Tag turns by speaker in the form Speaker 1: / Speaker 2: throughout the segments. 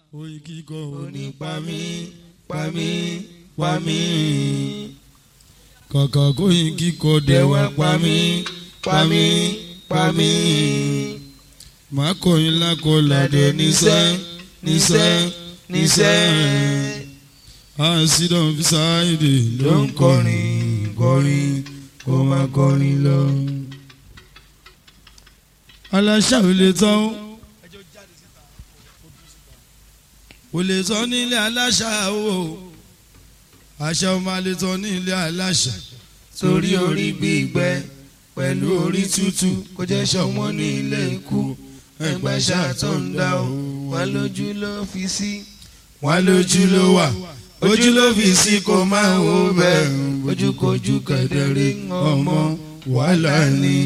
Speaker 1: oyin kíkọ òní
Speaker 2: pa mí pa mí pa mí
Speaker 1: kàkà kóyin kíkọ
Speaker 2: dẹ̀wà
Speaker 1: dẹ̀wà
Speaker 2: pa mí pa mí pa mí
Speaker 1: màá kọyin lákọlàdé
Speaker 2: ládé níṣẹ́ níṣẹ́ níṣẹ́
Speaker 1: àṣìdàn fi sáyidì
Speaker 2: ló ń kọrin kọrin kó má kọrin lọ.
Speaker 1: aláṣà ò lè tán ò lè tán nílé aláṣà o àṣà ò máa lè tán nílé aláṣà
Speaker 2: torí orí gbígbẹ pẹ̀lú orí tútù kò jẹ́ ṣọ̀wọ́n ní ilé ikú ẹgbẹ́ ṣàtúndà o wà lójú ló fi sí wà lójú ló wà ojú ló fi sí kó máa wò bẹ́ẹ̀ ojúkojú kẹ̀dẹ̀rẹ́ ọmọ wàhálà ni.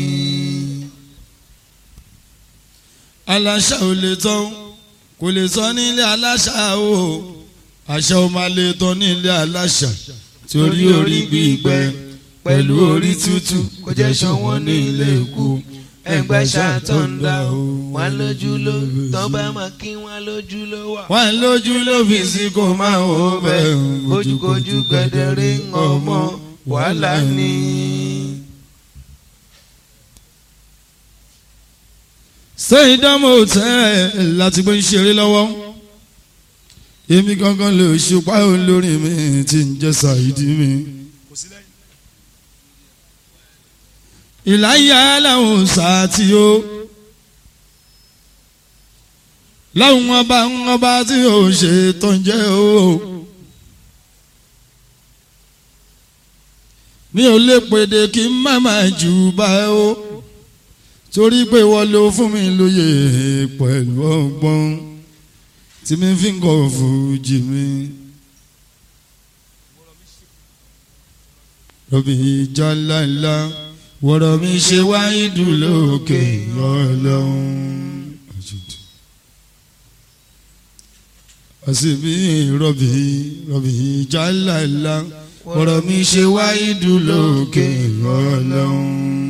Speaker 1: aláṣà ò lè tán kò lè tán nílé aláṣà o àṣà ò máa lè tán nílé aláṣà
Speaker 2: torí orí gbígbẹ pẹ̀lú orí tútù kò jẹ́ ṣọ̀wọ́n ní ilé ikú ẹgbẹ́ ṣàtúndà o wà lójú ló tọ́ bá máa kí wọ́n lójú ló wà.
Speaker 1: wọ́n lójú ló fi sí kó máa wò bẹ́ẹ̀
Speaker 2: ojúkojú kẹ̀dẹ̀rẹ́ ọmọ wàhálà ni.
Speaker 1: ṣé ìdámọ̀ tẹ́ ẹ láti gbé ń ṣeré lọ́wọ́ èmi gangan lè ṣùpá olórin mi tí ń jẹ́ ṣàìdí mi. ìláyà làwọn sàtì o láwọn ọba ọba tí ò ṣe tó ń jẹ́ o. mi ò lè pèdè kí n má má jù bá o torí pé wọ́n ló fún mi lóye pẹ̀lú ọgbọ́n tí mi fi ń kọ́ fújì mi. rọ̀bì ìjà ńláńlá wọ̀rọ̀ mi ṣe wáyé dùn lókè ọlọ́run. àṣìbí rọ̀bì rọ̀bì ìjà ńláńlá wọ̀rọ̀ mi ṣe wáyé dùn lókè ọlọ́run.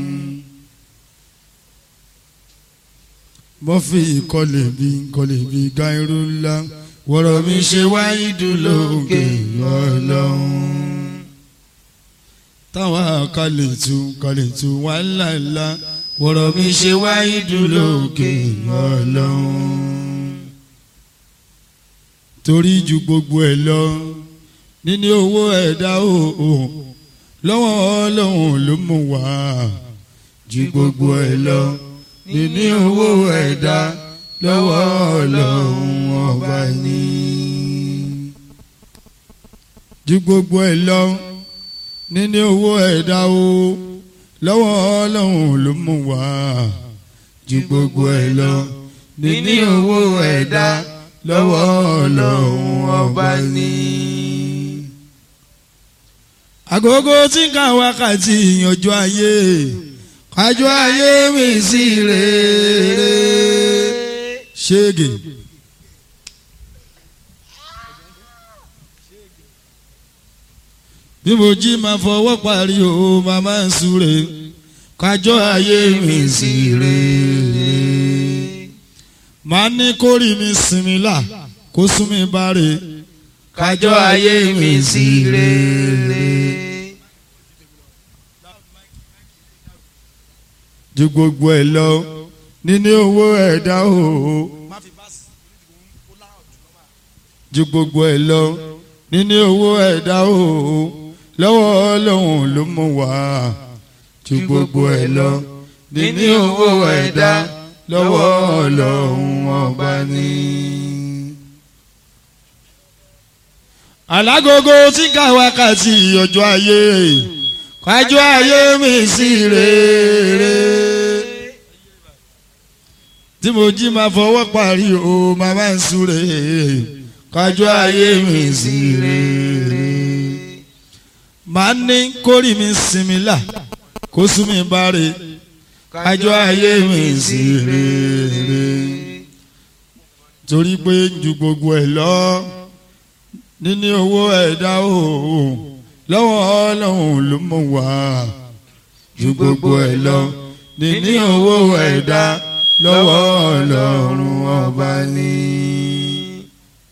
Speaker 1: mọ́fì kọ́lé bí kọ́lé bí gáírù ńlá wọ̀rọ̀ mi ṣe wáyé dùn lókè ọlọ́run. táwa kalẹ̀ tu kalẹ̀ tu wà ńláńlá wọ̀rọ̀ mi ṣe wáyé dùn lókè ọlọ́run. torí ju gbogbo ẹ̀ lọ níní owó ẹ̀dá o lọ́wọ́ ọlọ́run ló mú wá ju gbogbo ẹ̀ lọ níní owó ẹ̀dá lọ́wọ́ ọlọ́run ọba ní. ju gbogbo ẹ̀ lọ níní owó ẹ̀dá o lọ́wọ́ ọlọ́run ló mú wá. ju gbogbo ẹ̀ lọ níní owó ẹ̀dá lọ́wọ́ ọlọ́run ọba ní. agogo tí ń ka wákàtí ìyànjú ayé kájọ ayé mi sí rere ṣége. bí mo jí máa fọwọ́ parí o màmá ń súre kájọ ayé mi sí rere. màá ní kórì mi sinmi là kó sún mi báre
Speaker 2: kájọ ayé mi sí rere.
Speaker 1: ju gbogbo ẹ lọ níní owó ẹ̀dá o ju gbogbo ẹ lọ níní owó ẹ̀dá o lọ́wọ́ ọlọ́run ló mú wá ju gbogbo ẹ lọ níní owó ẹ̀dá lọ́wọ́ ọlọ́run ọba ní. alágogo tí ká wákàtí ọjọ́ ayé kájọ ayé mi sí rere tí mo jí máa fọwọ́ parí o máa máa ń súre kájọ ayé mi sí rere máa ní kórì mi sinmi là kó sún mi báre kájọ ayé mi sí rere torí pé ju gbogbo ẹ̀ lọ níní owó ẹ̀dá o lọ́wọ́ ọlọ́run ló mú wá ju gbogbo ẹ̀ lọ níní owó ẹ̀dá lọ́wọ́ ọlọ́run ọba ní.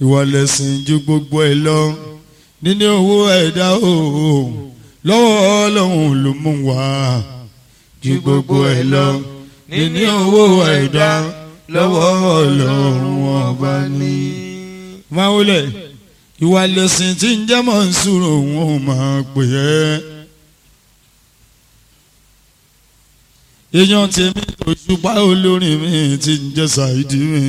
Speaker 1: ìwà lẹ̀sìn ju gbogbo ẹ̀ lọ níní owó ẹ̀dá o lọ́wọ́ ọlọ́run ló mú wá ju gbogbo ẹ̀ lọ níní owó ẹ̀dá lọ́wọ́ ọlọ́run ọba ní. máa wọlé ìwà lẹ̀sìn tí ń jẹ́ mọ̀ ń sùúrù òun ò máa pè é. èèyàn tèmi tó ṣùpá olórin mi ti ń jẹ́ ṣáìdì mi.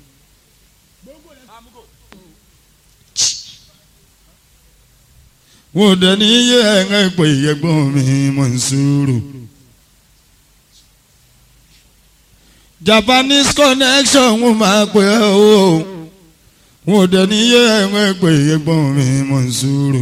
Speaker 1: wọ́n dẹ̀ ní iye ẹ̀rẹ́ pé ẹ̀gbọ́n mi mọ̀ ń sùúrù. Japanese connection wọ́n máa pè é o wọ́n dẹ̀ ní iye ẹ̀rẹ́ pé ẹ̀gbọ́n mi mọ̀ ń sùúrù.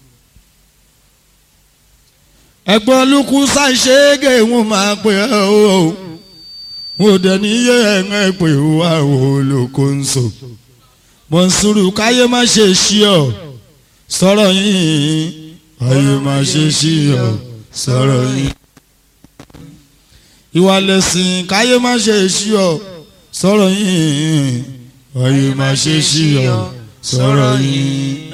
Speaker 1: ẹ̀gbọ́n lukú ṣàṣẹ́gẹ̀ wọ́n máa pè é o wọ́n dẹ̀ ní iye ẹ̀rẹ́ pé wà wò lóko ń sọ. mọ̀ ń sùúrù káyé má ṣe ṣí ọ sọ̀rọ̀ yìí ayé máa ṣe sí ọ sọ̀rọ̀ yìí. ìwà lẹ̀sìn káyé máa ṣe sí ọ sọ̀rọ̀ yìí ayé máa ṣe sí ọ sọ̀rọ̀ yìí.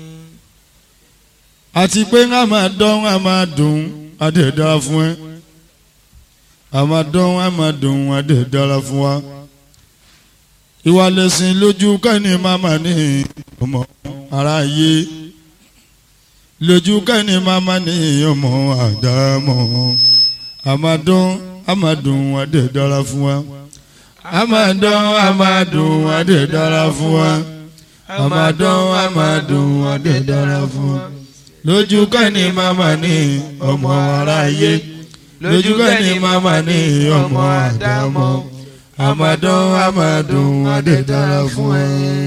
Speaker 1: àti pé a máa dán a máa dùn a dẹ̀ dára fún ẹ a máa dán a máa dùn a dẹ̀ dára fún wa. ìwà lẹ̀sìn lójú kẹ́ni máma ní ọmọ aráyé lójú kẹ́ni mama ní ọmọ àdámọ́ amadun amadun adé dára fún wa amadun amadun adé dára fún wa amadun amadun adé dára fún wa lójú kẹ́ni mama ní ọmọ aráyé lójú kẹ́ni mama ní ọmọ àdámọ́ amadun amadun adé dára fún wa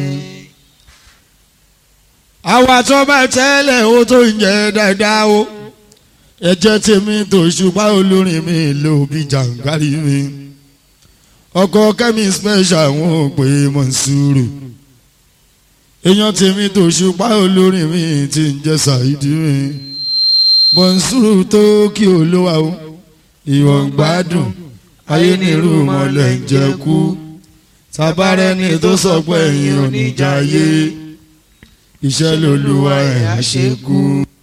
Speaker 1: àwa tó bá tẹ́lẹ̀ ó tó ń jẹ́ dáadáa o ẹ̀jẹ̀ tèmi tó ṣùgbọ́n olórin mi ló bí jàǹkárí mi ọkọ kẹ́mi special wọn ò pé Mọ̀nsúrù èèyàn tèmi tó ṣùgbọ́n olórin mi ti ń jẹ́ Saidi mi Mọ̀nsúrù tó kí olówó o ìwọ̀n gbádùn ayé nírú mọ́lẹ̀ ń jẹ́ kú tabarẹ́ni tó sọ pé ẹ̀yin ò ní jayé iṣẹ́ lolúwa ẹ̀ àṣekú.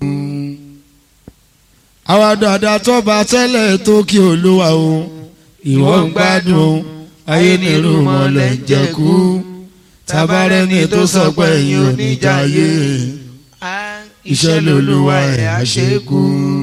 Speaker 1: àwa dáadáa tọ́ba tẹ́lẹ̀ tó kí olúwa o ìwọ ń gbádùn ayé nírú mọ́lẹ̀ ń jẹ́kú tabarẹ́ni tó sọ pé ẹ̀yin ò ní jayé iṣẹ́ lolúwa ẹ̀ àṣekú.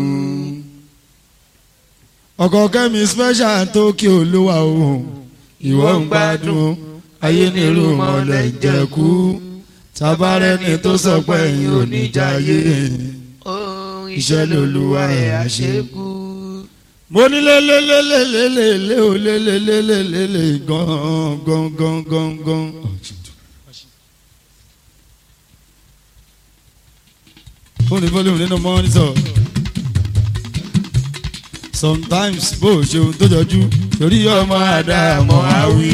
Speaker 1: ọkọ kẹ́mi special tó kí olúwa o ìwọ ń gbádùn ayé nírú mọ́lẹ̀ ń jẹ́kú tabarẹ́ni tó sọ pé ẹ̀yin ò ní jayé iṣẹ́ lolúwa ẹ̀ àṣekú. mo ní lélelélelélele o lélelélelele gan gan gan gan gan. fóònù fọlùmù nínú mọ́nítọ̀ sometimes bó o ṣe ohun tó jọjú torí ọmọ àdàmọ́ àwí.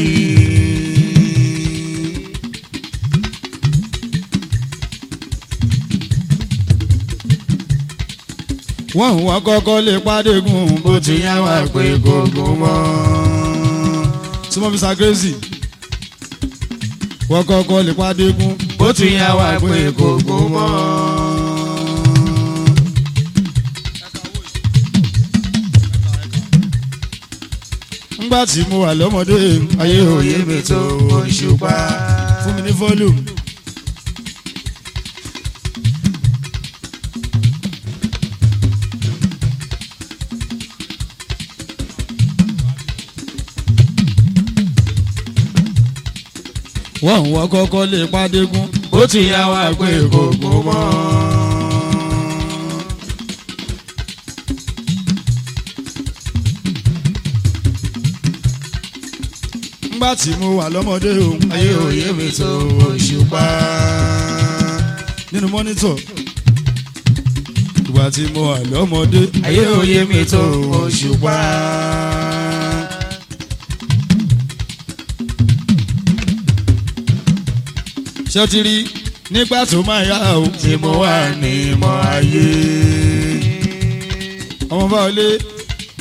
Speaker 1: wọ́n wọ́n kọ́kọ́ lè pàdégùn bó ti yá wà pé gbogbo mọ́. súnmọ́ mi sàgẹ́sì wọ́n kọ́kọ́ lè pàdégùn bó ti yá wà pé gbogbo mọ́. ngbà tí mo wà lọ́mọdé ayé òye mi tó Òṣùpá fún mi ní volume. wọ́n wọ́n kọ́kọ́ lè pàdégún bó ti yá wa pé gbogbo mọ́. ngbà tí mo wà lọ́mọdé o ayé òye mi tó Òṣùpá nínú mọ́nítọ̀ ìgbà tí mo wà lọ́mọdé ayé òye mi tó Òṣùpá. ṣé o ti rí nígbà tó máa yá o. tí mo wà ní ìmọ̀ ayé. ọmọ bá wọlé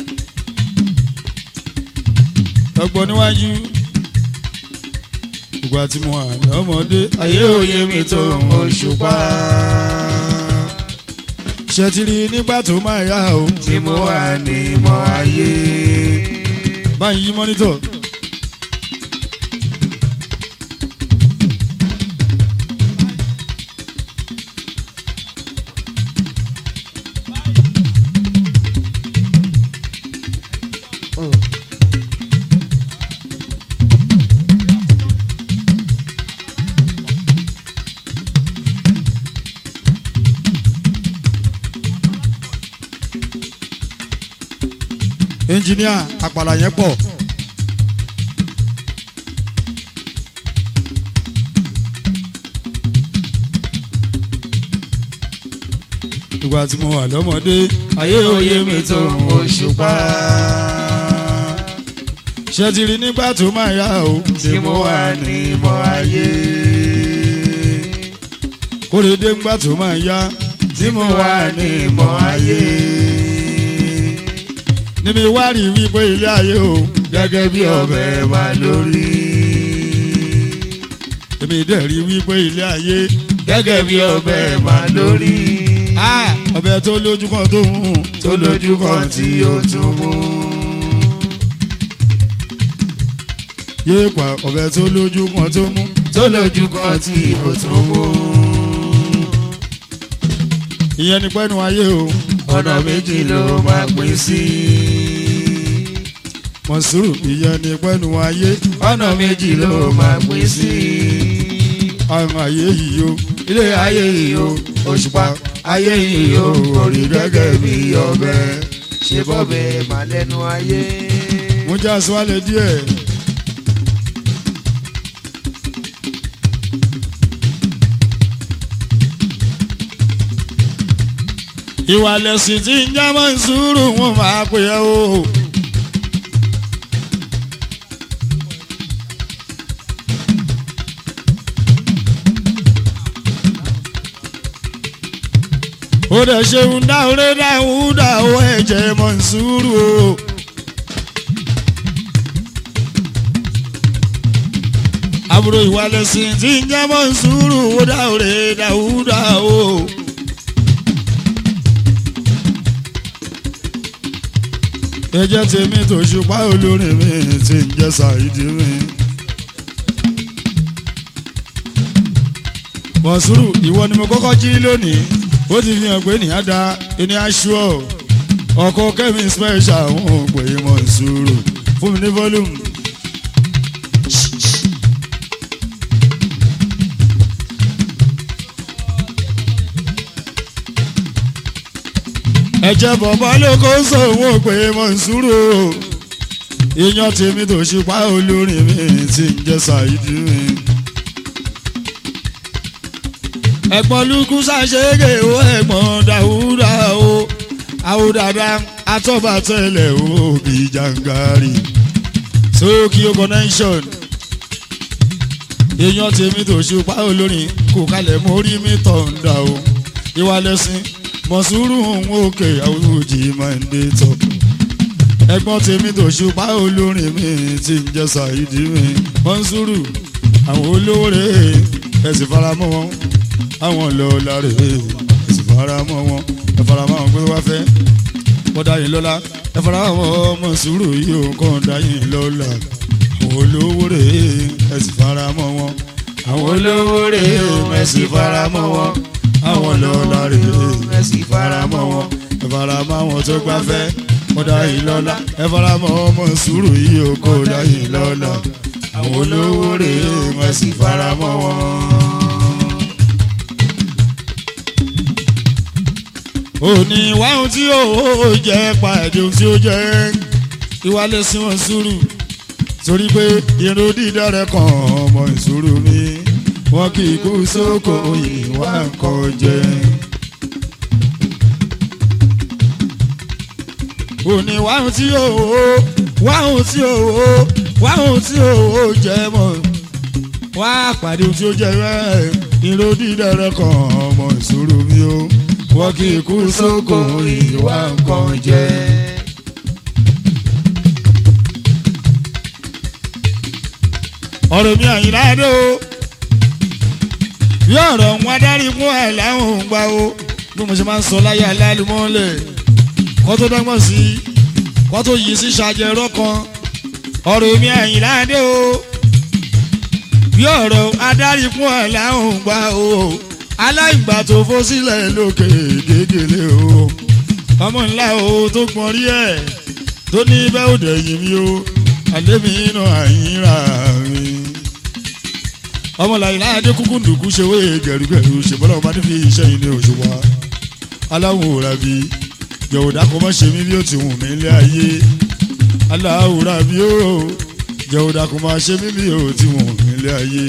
Speaker 1: ọgbọ́n níwájú ìgbà tí mo wà lọ́mọdé
Speaker 2: ayé òye mi tó òṣùpá
Speaker 1: ṣe ti rí nígbà tó máa yá o
Speaker 2: tí mo wà ní mọ́ ayé.
Speaker 1: báyìí yí mọ́nítọ̀. ẹnjìníà àpàlà yẹn pọ̀. ìgbà tí mo wà lọ́mọdé
Speaker 2: ayé òye mi tó òṣùpá
Speaker 1: ṣe ti rí nígbà tó máa yá o
Speaker 2: tí mo wà ní mọ́ ayé.
Speaker 1: kórèdé ńgbà tó máa yá
Speaker 2: tí mo wà ní mọ́ ayé.
Speaker 1: níbi wá rí wípé ilé ayé o
Speaker 2: gẹ́gẹ́ bí ọbẹ̀ wà lórí.
Speaker 1: èmi dẹ̀ rí wípé ilé ayé
Speaker 2: gẹ́gẹ́ bí ọbẹ̀ wà lórí.
Speaker 1: ọbẹ̀ tó lójú kan tó hùn
Speaker 2: tó lójú kan tí ó tún mú.
Speaker 1: yéé pa ọbẹ̀ tó lójú kan tó mú
Speaker 2: tó lójú kan tí ó tún mú.
Speaker 1: ìyẹn ni pẹ́nu ayé o
Speaker 2: ọ̀nà méjì ló máa pín sí.
Speaker 1: mọ̀sùrù ìyẹn ni pẹ́nu ayé
Speaker 2: ọ̀nà méjì ló máa pín sí.
Speaker 1: àwọn ayé yìí o
Speaker 2: ilé ayé yìí o òṣùpá ayé yìí o orí gẹ́gẹ́ bí ọbẹ̀ ṣe bọ́bẹ̀ má lẹ́nu ayé.
Speaker 1: mo já aṣọ́lẹ̀ díẹ̀. ìwà lẹ̀sìn tí ń já mọ́ ìṣúrù wọn máa pè é o. ó dẹ̀ ṣeun dáhùrẹ́ dáhùn dáhùn ẹ̀jẹ̀ mọ́ ìṣúrù o. àbúrò ìwà lẹ̀sìn tí ń já mọ́ ìṣúrù ó dáhùrẹ́ dáhùn dáhùn. ẹjẹ́ tèmi tó ṣùpá olórin mi ti ń jẹ́ ṣàìdí mi. mọ̀sùrù ìwọ ni mo kọ́kọ́ jí lónìí ó ti fi hàn pé ní àdá ẹni aṣọ ọkọ kẹ́mi special ń pè é mọ̀sùrù fún mi ní volume. ẹ̀jẹ̀ bọ̀bọ̀ ló kó sóhun ò pé mọ̀sùrù ìyàn tèmi tó ṣùpá olórin mi ti ń jẹ́ ṣàìdí mi. ẹ̀gbọ́n lukú ṣàṣeyege o ẹ̀gbọ́n dàwúdà o àwòdàdà atọ́bàtẹ́lẹ̀ o bí jàǹgàrì Tokyo connection èèyàn tèmi tó ṣùpá olórin kò kalẹ̀ mórí mi tọ̀ǹda o ìwà lẹ́sìn mọ̀sùrù òun òkè àwùjì máa ń dé tọ̀ ẹ̀gbọ́n tèmi tó ṣùpá olórin mi ti ń jẹ́ ṣàìdí mi mọ̀sùrù àwọn olówó rẹ̀ ẹ̀sìn faramọ́ wọn àwọn lọ láre èsì fara mọ́ wọn ẹ fara mọ́ àwọn pé wá fẹ́ wọ́n dá yín lọ́lá ẹ fara mọ́ ọmọ sùúrù yìí ò kàn dá yín lọ́lá àwọn olówó rè é èsì fara mọ́ wọn
Speaker 2: àwọn olówó rè é mẹ́sì fara mọ́ wọn
Speaker 1: àwọn lọ́lá rè é
Speaker 2: mẹ́sì fara mọ́ wọn
Speaker 1: ẹ fara mọ́ àwọn tó gbá fẹ́ wọ́n dá yín lọ́lá ẹ fara mọ́ ọmọ sùúrù yìí ò kàn dá yín lọ́lá àwọn olówó rè é
Speaker 2: mẹ́sì fara mọ́ wọn.
Speaker 1: òní wáhùn tí ó jẹ pàdé ohun tí ó jẹ ìwà lẹ́sìn wọn sùúrù torí pé irun dídá rẹ kàn ọmọ ìṣòro mi wọn kì í kú sóko ìwà nǹkan jẹ. òní wáhùn tí ó wáhùn tí ó wáhùn tí ó jẹ mọ wá pàdé ohun tí ó jẹ rẹ irun dídá rẹ kàn ọmọ ìṣòro mi o wọ́n kì í kú sóko ìwà nǹkan jẹ. ọ̀rọ̀ mi àyìnláde o bí ọ̀rọ̀ wọn adarí fún ẹ̀ láwọn ò ń gbà o bí mo ṣe máa ń sọ láyé alálùmọ́lẹ̀ kọ́ tó dọ́gbọ́n sí i kọ́ tó yí sí ṣàjẹrọ́ kan ọ̀rọ̀ mi àyìnláde o bí ọ̀rọ̀ adarí fún ẹ̀ láwọn ò ń gbà o aláìgbà tó fó sílẹ̀ lókè gègèlè o ọmọ ńlá o tó gbọ́n rí ẹ̀ tó ní bẹ́ẹ̀ ò dẹ̀yìn mi o àlémi inú àyínra mi. ọmọ làyìnlá adékúkú ndùkú ṣe wé gẹ̀rúgẹ̀rú ṣèbọ́lá ọba nífi iṣẹ́ yìí ní òṣùwà aláwọ̀ òràbí jọ̀wọ́dà kò má ṣe mí bí ó ti wù mí lé ayé aláwọ̀ òràbí ó jọ̀wọ́dà kò má ṣe mí bí ó ti wù mí lé ayé.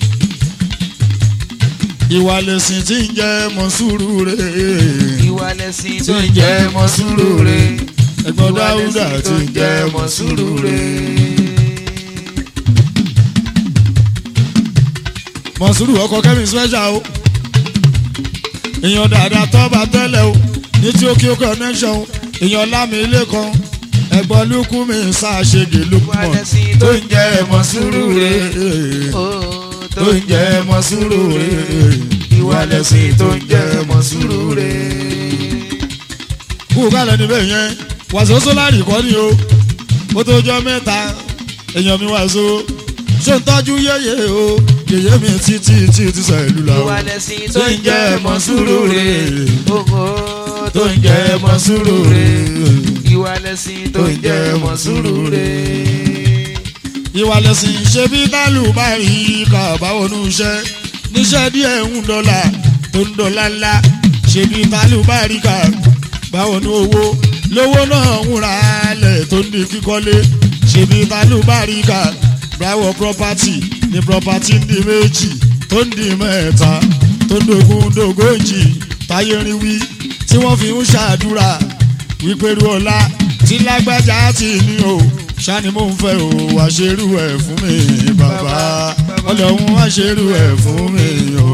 Speaker 1: ìwà lẹ̀sìn tí ń jẹ́ mọ́ sùúrù rẹ̀
Speaker 2: ìwà lẹ̀sìn tó ń jẹ́ mọ́ sùúrù rẹ̀
Speaker 1: ẹ̀gbọ́n dáúdà tí ń jẹ́ mọ́
Speaker 2: sùúrù rẹ̀.
Speaker 1: mọ̀sùrù ọkọ̀ kẹ́mi special o èèyàn dáadáa tọ́ba tẹ́lẹ̀ o ní tí ó kí ó connection o èèyàn lámì ilé kan ẹ̀gbọ́n lukú mi ṣàṣegè
Speaker 2: ìwà
Speaker 1: lukman
Speaker 2: lẹ̀sìn tó ń jẹ́ mọ́ sùúrù rẹ̀. Ó,
Speaker 1: tó ń jẹ́ mọ́ sùúrù rẹ̀
Speaker 2: ìwà lẹ̀sìn tó ń jẹ́ mọ́ sùúrù rẹ̀.
Speaker 1: kú kálẹ̀ níbẹ̀ yẹn wàṣọ sólárì kọ́ ni o ó tó jọ mẹ́ta èèyàn mi wàṣọ ṣé ń tọ́jú yéye o yèyé mi títí títí sẹ́lú la o
Speaker 2: ìwà lẹ̀sìn tó ń jẹ́ mọ́ sùúrù rẹ̀. Ó,
Speaker 1: tó ń jẹ́ mọ́ sùúrù rẹ̀.
Speaker 2: ìwà lẹ̀sìn tó ń jẹ́ mọ́ sùúrù rẹ̀.
Speaker 1: ìwà lẹ̀sìn ṣe bí tálù bá rí ká báwọnú iṣẹ́ níṣẹ́ díẹ̀ ń dọ́là tó ń dọ́là ńlá ṣe bí tálù bá rí ká báwọnú owó lówó náà ń ra lẹ̀ tó ń di kíkọ́lé ṣe bí tálù bá rí ká báwọ property ní property ń di méjì tó ń di mẹ́ta tó ń dogun dogójì táyé rí wí tí wọ́n fi ń ṣàdúrà wípé ru ọlá tí lágbájá ti ní o ṣáni mò ń fẹ́ o wá ṣerú ẹ̀ fún mi bàbá ọlọ́run wá ṣerú ẹ̀ fún mi o.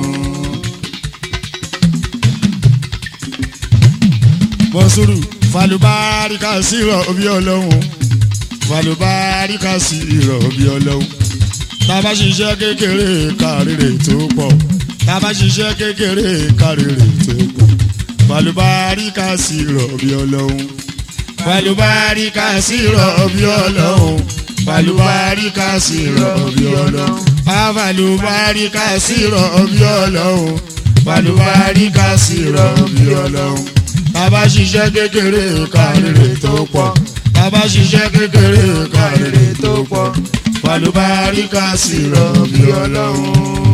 Speaker 1: mọ̀sùrù falùbáríkà sí ìrọ̀bí ọlọ́run falùbáríkà sí ìrọ̀bí ọlọ́run tá a bá ṣiṣẹ́ kékeré kárìrè tó pọ̀ tá a bá ṣiṣẹ́ kékeré kárìrè tó pọ̀ falùbáríkà sí ìrọ̀bí ọlọ́run falùbáríkà sí ìrọ̀bí ọlọ́run falùbáríkà sí ìrọ̀bí ọlọ́run falùbáríkà sí ìrọ̀bí ọlọ́run falùbáríkà sí ìrọ̀bí ọlọ́run bàbá ṣiṣẹ́ kékeré kárìrè tó pọ̀ bàbá ṣiṣẹ́ kékeré kárìrè tó pọ̀ falùbáríkà sí ìrọ̀bí ọlọ́run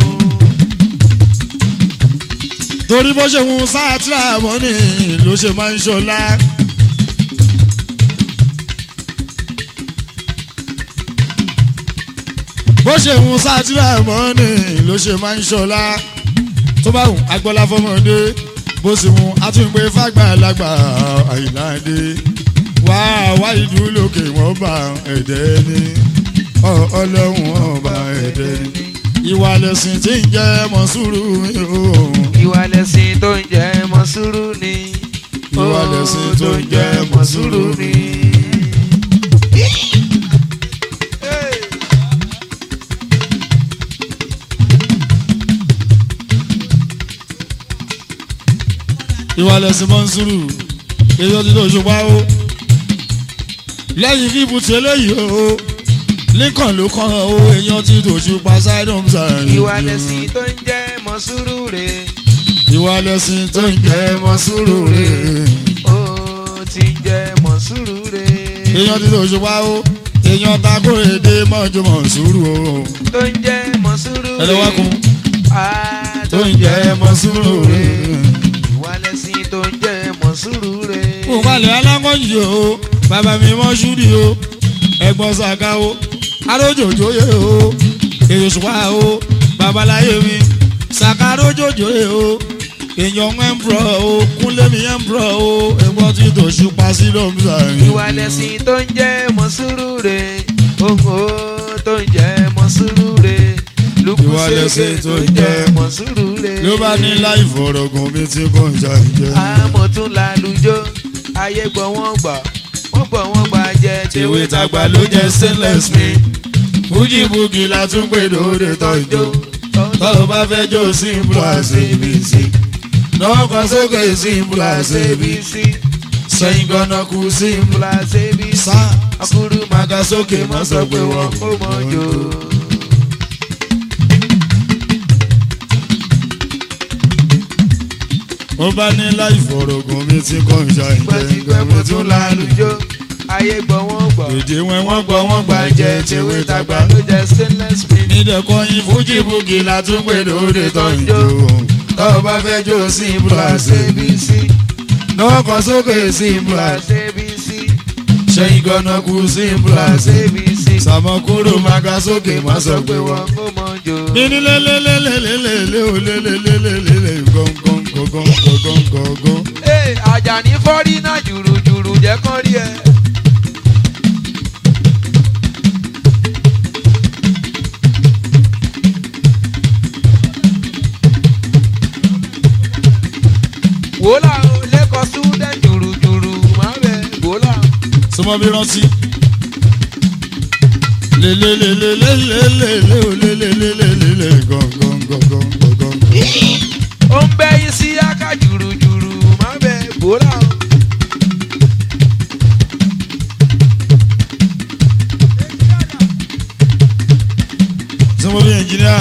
Speaker 1: torí bó ṣe ń sáàtìrà mọ́nì ló ṣe máa ń ṣọlá. bó ṣe ń sáàtìrà mọ́nì ló ṣe máa ń ṣọlá. tó bá wùn agbọ́lá fọmọdé bó sì wùn àtúnpé fàgbàlagbà àyìnláde. wá wá ìlú lókè wọ́n bá ẹ̀dẹ́ ní ọlọ́run ọba ẹ̀dẹ́ ní. ìwà lẹ̀sìn tí ń jẹ́ mọ̀súrù mi o
Speaker 2: ìwà lẹ̀sìn tó ń jẹ́ mọ́ sùúrù ni.
Speaker 1: Ìwà lẹ̀sìn tó ń jẹ́ mọ́ sùúrù
Speaker 2: ni.
Speaker 1: ìwà lẹ̀sìn mọ́nsúrù èyí ó ti tó ṣùgbọ́n o lẹ́yìn kíbu tí eléyìí o lincoln ló kàn ó èèyàn ti tó ṣùgbọ́n sidon side.
Speaker 2: ìwà lẹ̀sìn tó ń jẹ́ mọ́ sùúrù rẹ̀.
Speaker 1: ìwà lẹ̀sìn tó ń jẹ́ mọ́nsúrù rẹ̀
Speaker 2: ó ti ń jẹ́ mọ́ sùúrù rẹ̀.
Speaker 1: èèyàn ti tó ṣùgbọ́n o èèyàn takore dé mọ́jú mọ́nsúrù o
Speaker 2: tó ń jẹ́ mọ́ sùúrù rẹ̀.
Speaker 1: ẹlẹ́wàkùn
Speaker 2: Ah,
Speaker 1: tó ń jẹ́ mọ́nsúrù rẹ̀.
Speaker 2: ìwà lẹ̀sìn tó ń jẹ́ mọ́ sùúrù rẹ̀.
Speaker 1: mo balẹ̀ alákọ̀jì o bàbá mi mọ́ ṣúdì o ẹ̀gbọ́n ṣàgá o arójòjòyè o èyí ṣùpá o babaláyé mi ṣàkà arójòjòyè o èèyàn ẹ̀mbrọ̀ o kúnlẹ̀mí ẹ̀mbrọ̀ o ẹ̀gbọ́n tí tó ṣùpá sí lọ́mùsà yìí.
Speaker 2: ìwà lẹ̀sìn tó ń jẹ́ mọ́ sùúrù rẹ̀. ògo tó ń jẹ́ mọ́ sùúrù rẹ̀.
Speaker 1: Ìwà lẹ̀sìn tó ń jẹ́
Speaker 2: mọ́ sùúrù rẹ̀.
Speaker 1: ló bá ní láì fọ̀rọ̀gùn mi tí kò ń jà ìjẹ́.
Speaker 2: àmọ́ tún lálùjọ ayé gbọ́ wọ́n gbà wọ́n gbọ́ wọ́n gbà jẹ́
Speaker 1: tèwe tàgbà ló jẹ́ stainless mi fújì búkì la tún pè lóde tọ́jú tọ́lọ́ bá fẹ́ jó simple as abc náà kan sókè simple as abc sẹ́yìn gan-an kú simple
Speaker 2: Plus ABC.
Speaker 1: sá
Speaker 2: Akuru
Speaker 1: maga sókè má sọ pé wọ́n
Speaker 2: ó mọ̀ jò.
Speaker 1: ó bá ní láì fọ̀rọ̀gùn mi tí kò ń ṣe
Speaker 2: Pẹ̀tipẹ́ mo tún lálùjọ. Ayé gbọ́ wọ́n gbọ́.
Speaker 1: èdè wọn wọ́n gbọ́ wọ́n gbà jẹ́ tewé tagbá
Speaker 2: ló jẹ́ stainless steel.
Speaker 1: nídẹ̀kọ́yìn fújì búkì la tún pè lóde tọ́jú tọ́lọ́ bá fẹ́ jó simple as abc náà kan sókè simple as
Speaker 2: Plus ABC.
Speaker 1: sẹ́yìn gan-an kú simple as
Speaker 2: Plus ABC.
Speaker 1: sàmọ́kúrò maga sókè má sọ pé wọ́n.
Speaker 2: ó mọ̀ jò.
Speaker 1: Nini le le le le le le le o le le le le le le gong gong gong gong gong gong gong.
Speaker 2: Ee, Àjàní fọ́rí náà jùrùjùrù jẹ́ kán rí ẹ. wòlá o lẹ́kọ̀ọ́ súdẹ̀ jùrùjùrù máa bẹ̀ wòlá.
Speaker 1: Sọmọ bí rántí. Le le le le le le le le o le le le le le le gong gong gong gong gong gong.
Speaker 2: ó ń bẹ́ yín sí aká jùrùjùrù máa bẹ̀ wòlá o.
Speaker 1: Sọmọ bí ẹnjìníà.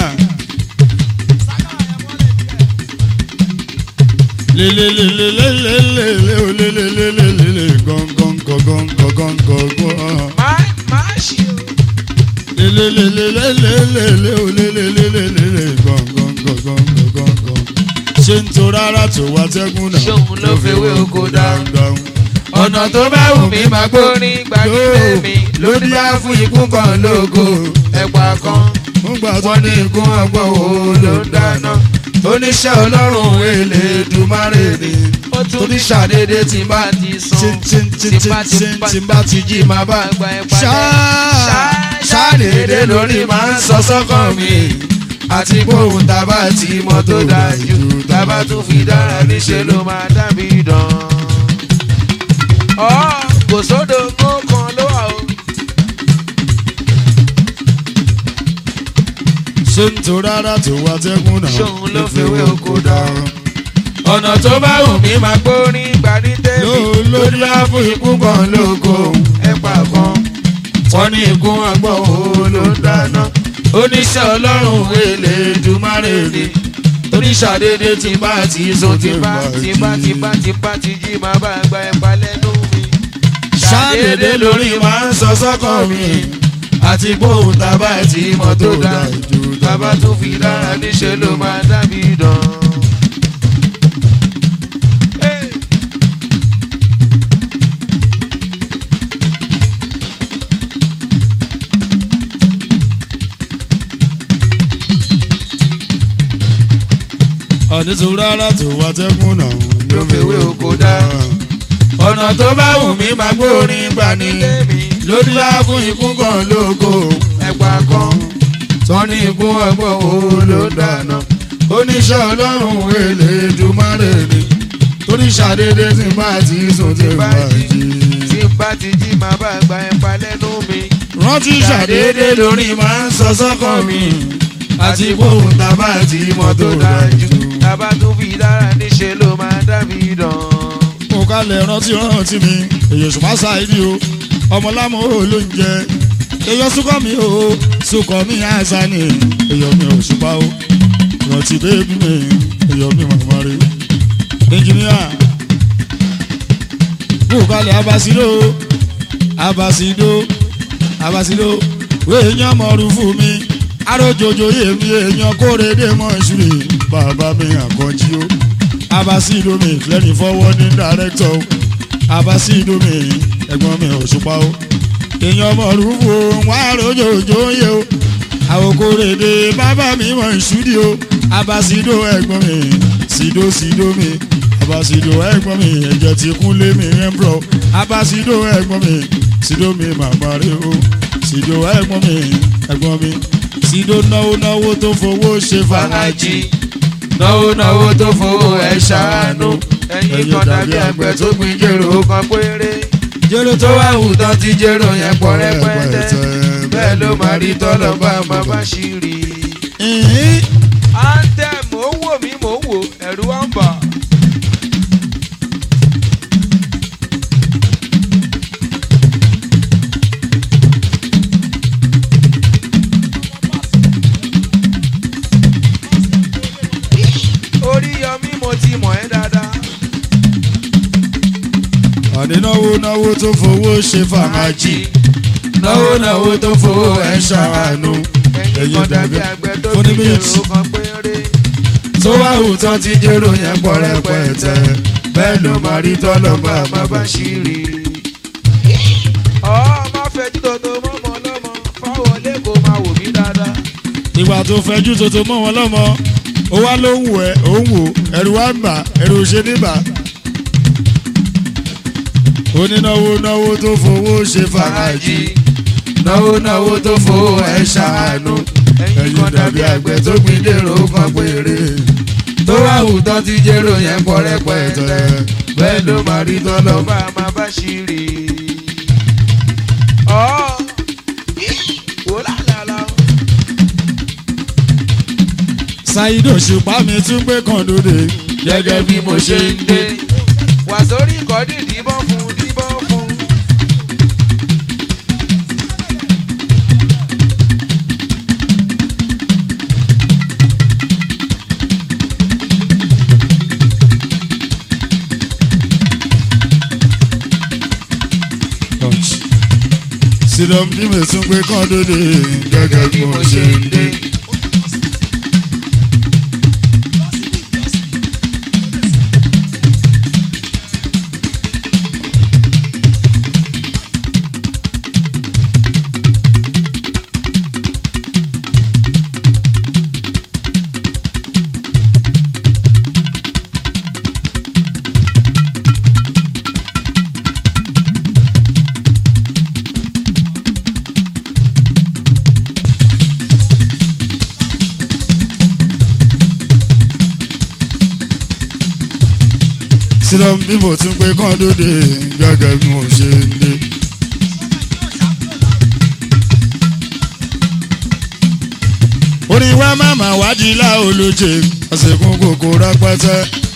Speaker 1: Le le le le le le le le o le le le le le le gong gong gong gong gong gong gong gong.
Speaker 2: máa máa ṣe o.
Speaker 1: Le le le le le le le le o le le le le le le gong gong gong gong gong gong gong. Ṣé ń to rárá tó wá tẹ́gùn náà?
Speaker 2: Ṣóun ló fewé oko dáhùn.
Speaker 1: dáhùn.
Speaker 2: ọ̀nà tó bá wù mí máa gbórin gbàgede mi lórí á fún ikú kan lógo ẹ̀pà kan
Speaker 1: Ń gbà tó
Speaker 2: wọ́n ní ikú ọgbọ́n wo ló ń dáná oníṣẹ́ ọlọ́run Elédùmarè ni torí ṣàdédé tí bá ti sùn tí bá ti tí bá ti jí máa bá gba ẹ̀pà jẹ́ ṣàdédé lórí máa ń sọ sọ́kàn mi àti gbóhùn tábà tí mọ́ tó dájú tábà tún fi dára níṣẹ́ ló máa dábì dán ọ̀ kò sódò kó kan ló wà o.
Speaker 1: ṣé ń to rárá tó wá tẹ́gùn náà?
Speaker 2: Ṣóun ló fewé oko dáhùn. ọ̀nà tó bá wù mí máa gbórin gbà ní tèmi
Speaker 1: Ló- ló-
Speaker 2: lórí á fún ikú kan lóko ẹ̀pà kan wọ́n ní ikú ọgbọ́n wo ló ń dáná oníṣẹ́ ọlọ́run Elédùmarè ni oníṣàdédé tí bá ti sùn tí bá tí bá tí bá tí bá ti jí máa bá gba ẹ̀pà lẹ́nu mi ṣàdédé lórí máa ń sọ sọ́kàn mi àti gbóhùn tábà tí mọ́tò dájú tábà tún fi dára níṣẹ́ ló máa dábì dán.
Speaker 1: Àní tó rárá tó wá tẹ́gùn náà?
Speaker 2: ló fewé oko dá. ọ̀nà tó bá wù mí máa gbórin gbà ní lórí á fún ikú kan lóko ẹ̀pà kan tán ní ikú ọgbọ́n wo ló dáná oníṣẹ́ ọlọ́run Elédùmarè ni
Speaker 1: Torí ṣàdédé tí n bá ti sùn tí n bá jí.
Speaker 2: tí n bá ti jí máa bá gba ẹ̀pà lẹ́nu mi
Speaker 1: Rántí ṣàdédé lórí máa ń sọ sọ́kàn mi. Àti gbóhùn tábà tí mọ́tò dájú.
Speaker 2: tábà tún fi dára níṣẹ́ ló máa dábì dán.
Speaker 1: mo kalẹ̀ rántí rántí mi èyí ṣùgbọ́n ṣáìdì o ọmọlámọ ò ló ń jẹ èyí sùkọ́ mi o sùkọ́ mi àṣà ni èyí mi ò ṣùpá o rántí bébí mi èyí mi màmá rẹ ẹnjìníà mo kalẹ̀ abasido abasido abasido wéèyàn mọ̀ọ́rù fún mi arójòjò yèmí èèyàn kórèdè mọ́ ìṣúrì bàbá mi àkànjí o abasido mi lẹ́ni fọwọ́ ní dàrẹ́tọ̀ o abasido mi ẹ̀gbọ́n mi òṣùpá o èèyàn mọ̀rúfò wọn àròjòjò yẹ o àwòkórèdè bàbá mi mọ̀ ìṣúdì o abasido ẹ̀gbọ́n mi sido sido mi abasido ẹ̀gbọ́n mi ẹ̀jẹ̀ ti kún lé mi ẹ̀mbrọ̀ abasido ẹ̀gbọ́n mi sido mi màmá rẹ o sido ẹ̀gbọ́n mi ẹ̀gbọ́n mi sido náwó náwó tó fowó ṣe fàájì
Speaker 2: náwó náwó tó fowó ẹ ṣàánú ẹyin kan dàbí àgbẹ̀ tó gbin jèrò kan péré
Speaker 1: jẹ́rọ
Speaker 2: tó wá wù tán ti jèrò yẹn pọ̀ rẹpẹtẹ bẹ́ẹ̀ ló máa rí tọ́lọ̀ bá máa bá ṣì rí.
Speaker 1: ìhín
Speaker 2: anthem mò ń wò mí mò ń wò ẹ̀rù wá ń bà. orí yọmí mo ti mọ̀ ẹ́ dáadáa.
Speaker 1: àdínáwó náwó tó fowó ṣe fàmájì náwó náwó tó fowó ẹ̀ ṣàánú
Speaker 2: ẹ̀yin kan dàbí àgbẹ̀ tó
Speaker 1: fún
Speaker 2: fi
Speaker 1: ní méjì.
Speaker 2: jèrò kan péré.
Speaker 1: tó wá hùtọ́ ti jẹ́rò yẹn pọ̀ rẹpẹtẹ bẹ́ẹ̀ ló máa rí tọ́lọ̀ bá a máa bá ṣe rí.
Speaker 2: ọ̀ má fẹjú tòótọ́ mọ́mọ́ lọ́mọ fáwọn lẹ́kọ̀ọ́ máa wò mí dáadáa.
Speaker 1: ìgbà tó fẹjú tuntun mọ́ wọn lọ́mọ ó wá ló ń wù ẹ́ ó ń wò ẹ̀rù wá ń bà ẹ̀rù ò ṣe níbà. onínáwó náwó tó fowó ṣe fàájì náwó náwó tó fowó ẹ̀ ṣàánú
Speaker 2: ẹ̀yin kan dàbí àgbẹ̀ tó gbin dèrò kan péré.
Speaker 1: tó wá hùtọ́ ti jẹ́rò yẹn pọ̀ rẹpẹtẹ bẹ́ẹ̀ ló máa rí tọ́lọ̀ bá
Speaker 2: bá a máa bá ṣì rí. ọ̀ wò lálàlà.
Speaker 1: ṣáídò ṣùpá mi tún gbé kan lóde gẹ́gẹ́ bí mo ṣe ń dé.
Speaker 2: wà sórí ìkọ́dí díbọ́n fún díbọ́n fún.
Speaker 1: sílọ̀ bí mo tún gbé kan lóde gẹ́gẹ́ bí mo ṣe ń dé. sílọ̀ bí mo tún gbé kan lóde gẹ́gẹ́ bí mo ṣe ń dé. orin wa máma wádìí láolóje àsìkò kòkó rẹpẹtẹ.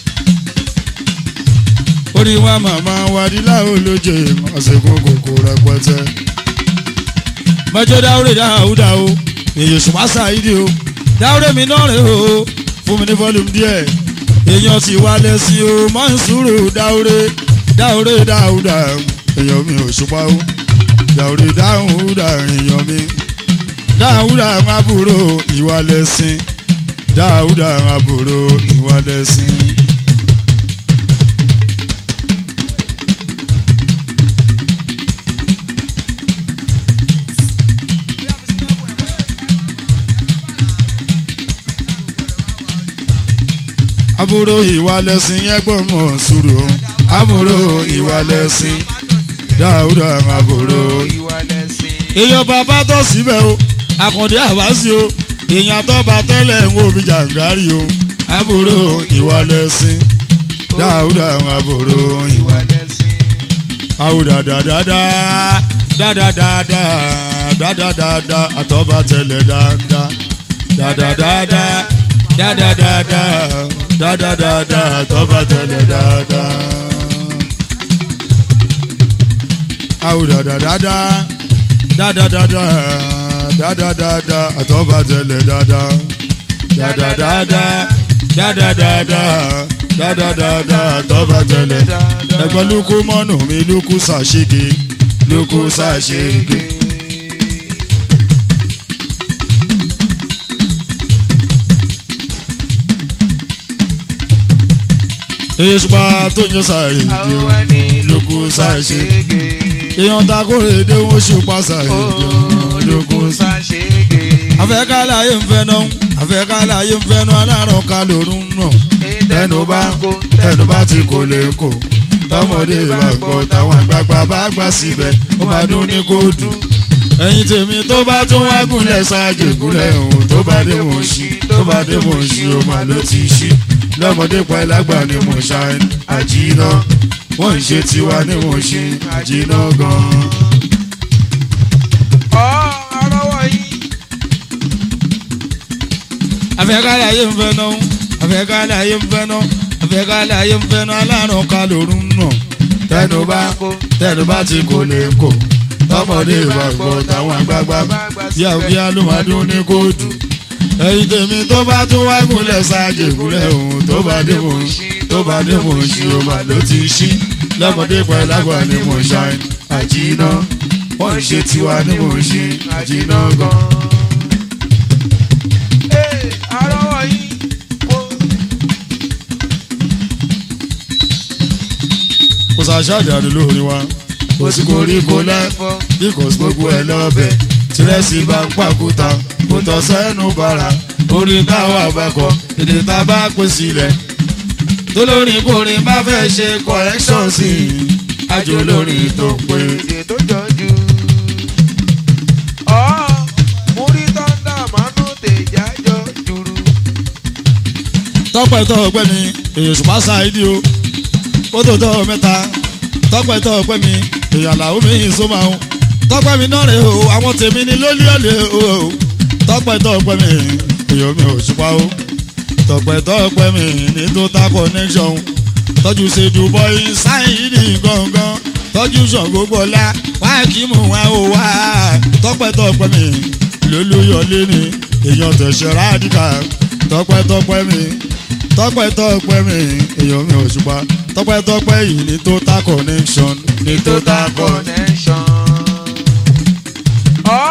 Speaker 1: orin wa máma wádìí láolóje àsìkò kòkó rẹpẹtẹ. mọ́jọ́ dáwúrẹ́ dáhùdá o èyí ṣùgbọ́n ṣáìdì o dáwúrẹ́ mi náà rè o fún mi ní fọ́lùmù díẹ̀ èèyàn ti wá lẹ́sìn o máa ń sùúrù dáwúrẹ́ dáwúrẹ́ dáhùdá èèyàn mi ò ṣùpá o dáwúrẹ́ dáhùdá èèyàn mi dáhùdà àwọn àbúrò ìwà lẹ́sìn dáhùdà àwọn àbúrò ìwà lẹ́sìn. àbúrò ìwà lẹ́sìn yẹn gbọ́mọ̀ sùúrù àbúrò ìwà lẹ́sìn dáhùdà àwọn àbúrò
Speaker 2: ìwà lẹ́sìn.
Speaker 1: èèyàn bàbá tó síbẹ̀ o àkàndé àbáṣe o èèyàn tó bá tẹ́lẹ̀ ń wo bí jàǹgárì o àbúrò ìwà lẹ́sìn dáhùdà àwọn àbúrò ìwà
Speaker 2: ìwà lẹ́sìn.
Speaker 1: àwùdà dáadáa dáadáa dáadáa àtọ́ba tẹ̀lẹ̀ dáadáa dáadáa dáadáa dáadáa àtọ́ba tẹ̀lẹ̀ dáadáa. àwùdà dáadáa dáadáa dáadáa àtọ́ba tẹ̀lẹ̀ dáadáa dáadáa dáadáa dáadáa àtọ́ba tẹ̀lẹ̀ ẹgbẹ́ lukú mọ́nù mi lukú sàṣege lukú sàṣege. èsùpá tó ń yọ sàrè
Speaker 2: àwọn ẹni
Speaker 1: lukú sàṣege.
Speaker 2: ṣègè.
Speaker 1: èèyàn ta kórè dé wọ́n ṣùpá sàrè lukú
Speaker 2: olùkú ṣàṣègè.
Speaker 1: àfẹ́kálàyé ń fẹ́ náà àfẹ́kálàyé ń fẹ́ náà alárùn ká lórun náà tẹnu bá tẹnu bá ti kò lè kò tọmọdé bá gbọ́ táwọn àgbààgbà bá gbà síbẹ̀ ó máa dún ní kó dùn. ẹ̀yin tèmi tó bá tún wá gúnlẹ̀ ṣáájú gúnlẹ̀ òun tó bá dé mò ń ṣí tó bá dé mò ń ṣí ó máa ló ti ṣí lọ́mọdé pa ẹlágbà ni mò ń ṣá àjìnà wọ́n ń ṣe tiwa ni mò ń ṣe àjìnà gan-an.
Speaker 2: ọ̀ ọ̀rọ̀
Speaker 1: àfẹ́kálẹ̀ ayé ń fẹ́ náà àfẹ́kálẹ̀ ayé ń fẹ́ náà àfẹ́kálẹ̀ ayé ń fẹ́ náà alárùn ká lòrùn nà tẹnu bá tẹnu bá ti kò lè kò tọmọdé bá gbọ́ táwọn àgbààgbà yà bíà ló máa dún ní kóòtù ẹyin tèmi tó bá tún wá gúnlẹ̀ sáàjì gúnlẹ̀ òun tó bá dé mò ń tó bá dé mò ń ṣí o mà ló ti ṣí lọ́mọdé pẹ̀lú àgbà ni mò ń ṣàìn àjìnà wọ́n ń ṣe tiwa ni mò ń ṣe àjìnà gan.
Speaker 2: Ee, arọ́wọ́ yín kó
Speaker 1: kò sàṣàjáde lórí wa kò sí koríko lẹ́
Speaker 2: lẹ́fọ́.
Speaker 1: bí kò sí gbogbo ẹ̀ lọ́bẹ̀ tìrẹsì bá ń pàkúta kò tọ́ sẹ́nu bàrà orí táwọn àbákọ èdè tá a bá pè sílẹ̀ tólórin kòrin bá fẹ́ ṣe correction sí i àjò lórin tó pé.
Speaker 2: èdè tó jọjú. ọ̀ múrí tọ́ndà mánú tèjájọ́ jùrù.
Speaker 1: tọ́pẹ́ tọ́ ọpẹ́ mi èyí ṣùgbọ́n ṣáìdì o ó tó tọ́ mẹ́ta tọ́pẹ́ tọ́ ọpẹ́ mi èyí àlàó mi yìí só máa ń tọ́pẹ́ mi náà rè o àwọn tèmi ni lólí ọ̀lẹ́ o tọ́pẹ́ tọ́ ọpẹ́ mi èyí mi ò ṣùpá o tọ́pẹ́ tọ́ ọpẹ́ mi ní total connection tọ́jú ṣèjú bọ́yì ṣáìdì gangan tọ́jú ṣàngó gbọ́lá wá kí mú wá o wá tọ́pẹ́ tọ́ ọpẹ́ mi lólúyọ̀lé ni èèyàn tẹ̀sẹ̀ rádìkà tọ́pẹ́ tọ́pẹ́ mi tọ́pẹ́ tọ́pẹ́ mi èèyàn mi ò ṣùpá tọ́pẹ́ tọ́pẹ́ yìí ní total connection ní total connection.
Speaker 2: connection. ọ̀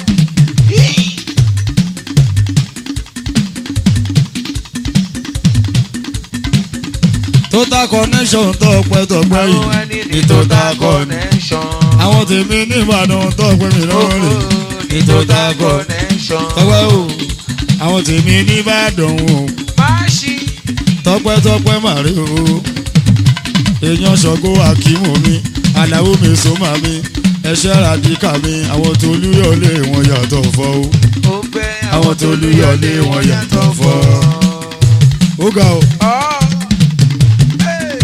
Speaker 1: total connection tọ́pẹ́ tọ́pẹ́
Speaker 2: àwọn
Speaker 1: yìí
Speaker 2: ẹni
Speaker 1: ní total connection.
Speaker 2: connection.
Speaker 1: àwọn tèmi ní Ìbàdàn tọ́pẹ́ mi lọ́wọ́ rẹ̀ ní total connection.
Speaker 2: connection.
Speaker 1: tọ́pẹ́ o àwọn tèmi ní Ìbàdàn o
Speaker 2: máṣí
Speaker 1: tọ́pẹ́ tọ́pẹ́ màrí o èèyàn ṣọ̀gbọ́ akímù mi aláwo mi sọ́mà mi ẹṣẹ́ ràdíkà mi àwọn tó lúyọ̀lé wọn yàtọ̀ fọ́ o
Speaker 2: ó bẹ́
Speaker 1: àwọn tó lúyọ̀lé wọn yàtọ̀ fọ́ ó ga o.
Speaker 2: ọ̀ ee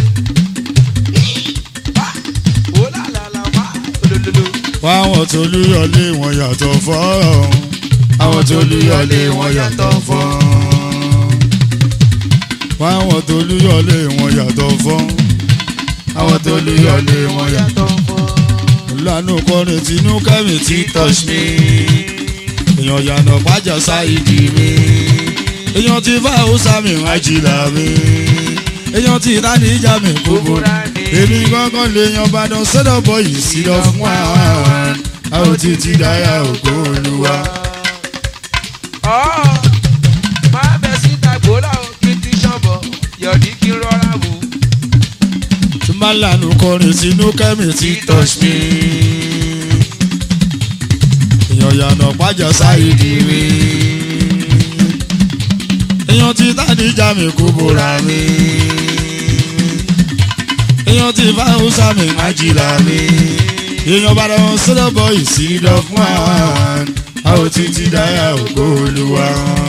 Speaker 2: wá wò lálàlà wá olólùlù.
Speaker 1: wá àwọn tó lúyọ̀lé wọn yàtọ̀ fọ́ àwọn tó lúyọ̀lé wọn yàtọ̀ fọ́ wá àwọn tó lúyọ̀lé wọn yàtọ̀ fọ́ àwọn tó lúyọ̀lé wọn yàtọ̀ lánàá kọrin tinú kẹ́mi tí touch me èèyàn yànnà pàjá sáìdì mi èèyàn ti bá hausa mi ajílà mi èèyàn ti dání ìjà mi gbogbo èmi gángan lè yan Ìbàdàn sọ́dọ̀ bọ̀ yìí sí lọ fún wa a ò ti ti dáyà ògo olúwa.
Speaker 2: ọ̀ máa bẹ síta gbólà ó kí n ti ṣọ̀bọ̀ yọ̀dí kí n rọra wù.
Speaker 1: tí máa lànà kọrin tinú kẹ́mi tí touch me èèyàn yànnà pàjá sáìdì mi èèyàn ti dání ìjà mi gbogbo mi èèyàn ti bá hausa mi ajílà mi èèyàn bá dán sọ́dọ̀ bọ̀ yìí sí lọ fún àwọn a ò ti ti dáyà ògo olúwa.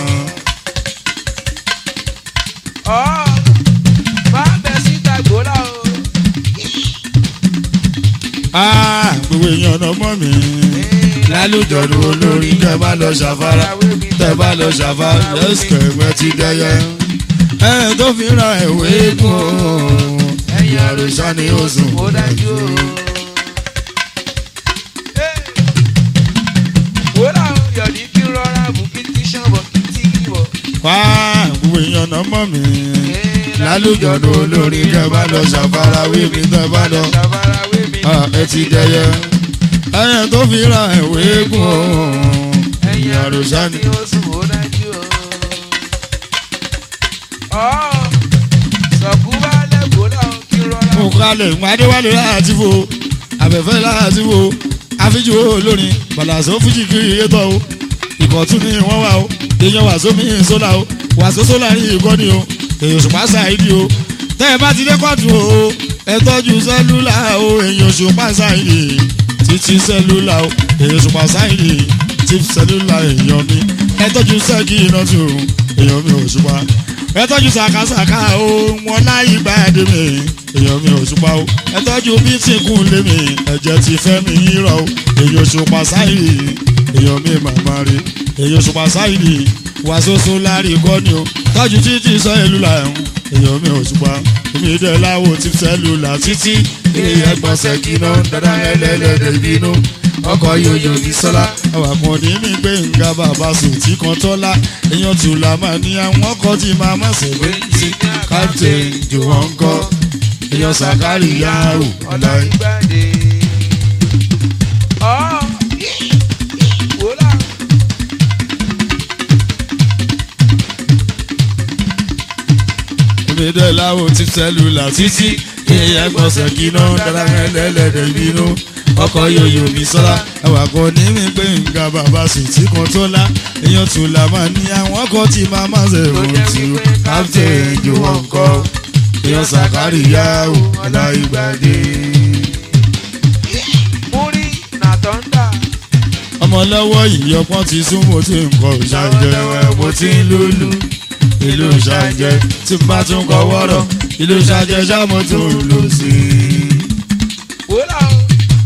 Speaker 2: ọ̀ máa bẹ síta gbólà ó.
Speaker 1: Ah, gbogbo èèyàn náà mọ̀ mí. lálùjọ̀dún olórí tẹ́ bá lọ ṣàfárá tẹ́ bá lọ ṣàfárá lẹ́sìkẹ̀ ẹ̀gbẹ́ ti dẹ́yẹ. ẹ tó fi ra ìwé gùn ó ẹ̀yìn àròsá ni ó sùn.
Speaker 2: ó dájú o. wòlá o yọ̀dí kí n rọra bù kí n ti ṣọ̀bọ̀ kí n ti wọ̀.
Speaker 1: wá gbogbo èèyàn náà mọ̀ mí. lálùjọ̀dún olórí tẹ́ bá lọ ṣàfárá wíwí tẹ́ bá lọ
Speaker 2: ṣàfarawé mi.
Speaker 1: Ah, ẹ ti dẹ́yẹ. ẹ tó fi ra ìwé gùn ó ẹ̀yìn àròsá ni.
Speaker 2: ó sùn ó dájú o. ọ̀ sọ̀kú bá lẹ́kọ̀ọ́ náà kí n rọra
Speaker 1: mo kalẹ̀ ń adéwálé láti fo abẹ́fẹ́ láti fo àfijù olórin bàlàsó fújì kiri yétọ́ o ìkọ̀tún ni wọ́n wà o èèyàn wàsó mi sólà o wàsó sólà ní ìkọ́ni o èèyàn òṣùpá ṣáìdì o tẹ́ ẹ bá ti dé kọ́ọ̀tù o ẹ tọ́jú sẹ́lúlà o èèyàn òṣùpá ṣáìdì títí sẹ́lúlà o èèyàn òṣùpá ṣáìdì tí sẹ́lúlà èèyàn mi ẹ tọ́jú sẹ́kì iná tù èèyàn mi òṣùpá ẹ tọ́jú sàkásàká o wọn láyé gbáàdé mi èèyàn mi òṣùpá o ẹ tọ́jú bí tí kún lé mi ẹ̀jẹ̀ ti fẹ́ mi yírọ̀ o èèyàn òṣùpá sáìrì èèyàn mi màmá rí èèyàn òṣùpá sáìrì wàsóso lárí kọ́ ni o tọ́jú títí sọ ìlú là ń èèyàn mi ò ṣùpá èmi dẹ̀ láwo ti sẹ́lù là títí
Speaker 2: èèyàn gbọ̀nsẹ̀ kìnnà dandan ẹlẹ́lẹ́dẹ̀ bínú ọkọ̀ yòyò ní sọ́lá.
Speaker 1: àwàkùn ní mi gbé nga bàbá sùn tí kan tọ́lá èèyàn tù là máa ní àwọn ọkọ̀ tí máa má ṣe wé sí captain jòwọ́n kọ́ èèyàn sàkárì yahoo ọ̀la
Speaker 2: ìgbàdé. ọ̀ wòlá.
Speaker 1: èmi dẹ̀ láwo ti sẹ́lù là títí èèyàn gbọ̀nsẹ̀ kìnnà dandan ẹlẹ́lẹ́dẹ̀ bínú ọkọ̀ yòyò mi sọ́lá àwàkùn ní mi gbé nga bàbá sùn tí kan tọ́lá èèyàn tù là máa ní àwọn ọkọ̀ tí máa má ṣe wé sí captain jòwọ́n kọ́ èèyàn sàkárì yahoo ọ̀la ìgbàdé.
Speaker 2: múrí nà tọ́ndà.
Speaker 1: ọmọ lọ́wọ́ ìyọpọ́n ti sún mo ti ń kọ ìṣàjẹ́ mo ti ń lùlù ìlú ìṣàjẹ́ tí n bá tún kọ wọ́rọ̀ ìlú ìṣàjẹ́ ṣáàmù tó ń lò sí i.
Speaker 2: wòlá o.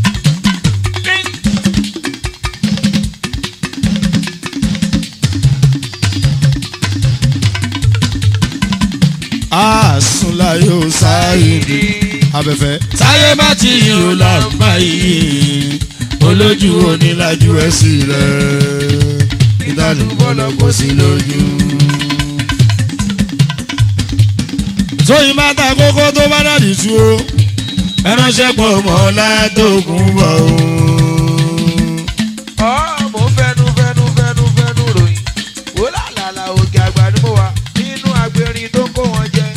Speaker 1: àásùnlá yóò sáyìdì abẹ́fẹ́ táyé bá ti yòó làǹbá yìí olójú onílájú ẹ̀ sí rẹ̀ ìdánubọ̀lọ̀ kò sí lójú. tóyìn bá ta kókó tó bá dàdí tú o ẹránṣẹ́ pọ̀ mọ́ látòkùn bọ̀ o.
Speaker 2: ọ̀ mo fẹ́nu fẹ́nu fẹ́nu fẹ́nu ròyìn. wòlá làlà òkè àgbà ni mo wà nínú agbèrin tó kó wọn jẹ.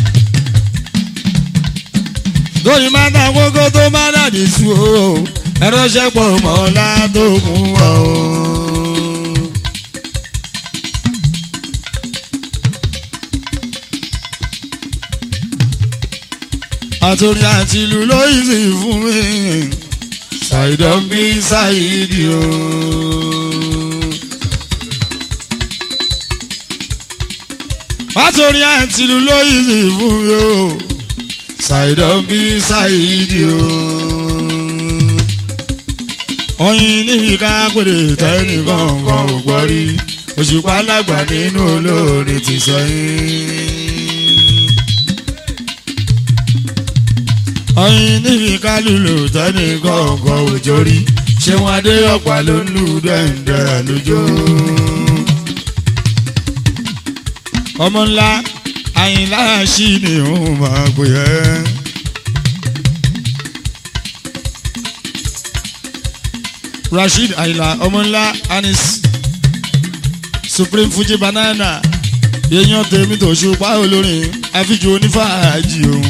Speaker 1: tóyìn bá ta kókó tó bá dàdí tú o ẹránṣẹ́ pọ̀ mọ́ látòkùn bọ̀ o. àtòrí àti ìlú lóyún sí fún mi ṣàìdán bí ṣàìdí o. àtòrí àti ìlú lóyún sí fún mi o ṣàìdán bí ṣàìdí o. oyin níbi ká pèrè tẹ́nìkan kan ò gbọ́ rí òṣùpá lágbà nínú olórin ti sọ yín. ọyìn níbi kálùlù tẹ́ni kọ̀ọ̀kan òjò rí ṣé wọn adé ọ̀pá ló ń lù dẹ́ǹdẹ́ àlùjọ. ọmọ ńlá àyìnlá ṣì ni òun máa pè ẹ́. rasheed àyìnlá ọmọ ńlá anis supreme fuji banana èèyàn tèmi tó ṣùpá olórin àfijù onífàájì òun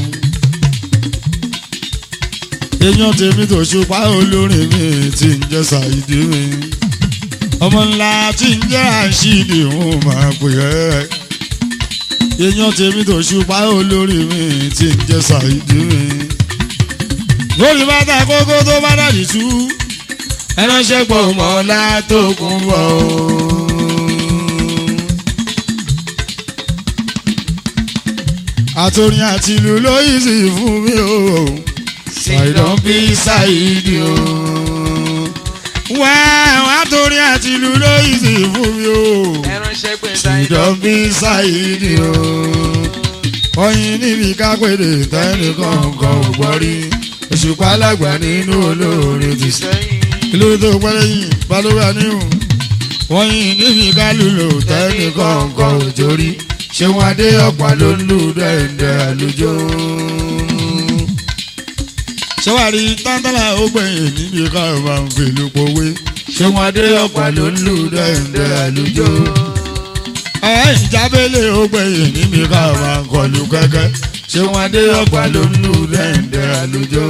Speaker 1: èèyàn tèmi tó ṣùpá olórin mi tí ń jẹ́ ṣàìdí mi ọmọ ńlá tí ń jẹ́ àṣìdì òun máa pè ẹ́ èèyàn tèmi tó ṣùpá olórin mi tí ń jẹ́ ṣàìdí mi lórí bàtà kókó tó bá dàdí tú ẹránṣẹ́ pọ̀ mọ́ látòkùn bọ̀ o. àtòrin àti ìlú lóyún sí fún mi o ṣàìdán bí ṣàìdí o. wá wá torí àti ìlú lóyún sí fún mi o.
Speaker 2: ẹránṣẹ́ pé
Speaker 1: ṣàìdán bí ṣàìdí o. ọyìn níbi kápẹ́dé tẹ́nìkan kan ò gbọ́ rí. òṣùpá alágbà nínú olóore ti sẹ́.
Speaker 2: sẹ́yìn.
Speaker 1: ìlú tó pẹ́lẹ́ yìí balùwẹ̀ níhùn. wọ́n yìn níbi kálùlù tẹ́nìkan kan ò jórí. ṣé wọn adé ọ̀pá ló ń lù dẹ́ndẹ́ àlùjọ sọwárí tántàlà ó gbẹ̀yìn níbi ká máa ń fèlú pòwe ṣé wọn adé ọ̀pá ló ń lù dẹ́ndẹ́ àlùjọ. ẹ ìjábẹ́lẹ̀ ó gbẹ̀yìn níbi ká máa ń kọlu kẹ́kẹ́ ṣé wọn adé ọ̀pá ló ń lù dẹ́ndẹ́ àlùjọ.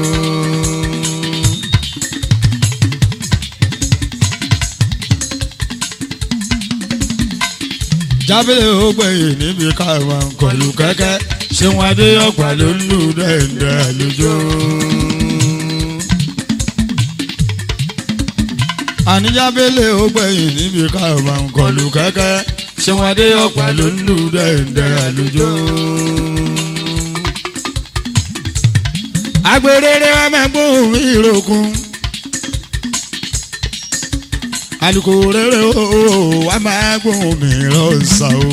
Speaker 1: jábẹ́lẹ̀ ó gbẹ̀yìn níbi ká máa ń kọlu kẹ́kẹ́ ṣé wọn adé ọ̀pá ló ń lù dẹ́ndẹ́ àlùjọ. àníjábẹ́lẹ̀ ó gbẹ̀yìn níbi ká máa ń kọlu kẹ́kẹ́ ṣé wọn adé ọ̀pá ló ń lù dẹ́ndẹ́ àlùjọ. agbèrèrè wa máa gbóhùn ìròkun alùkò rere o wà máa gbóhùn mi rọ̀ṣà o.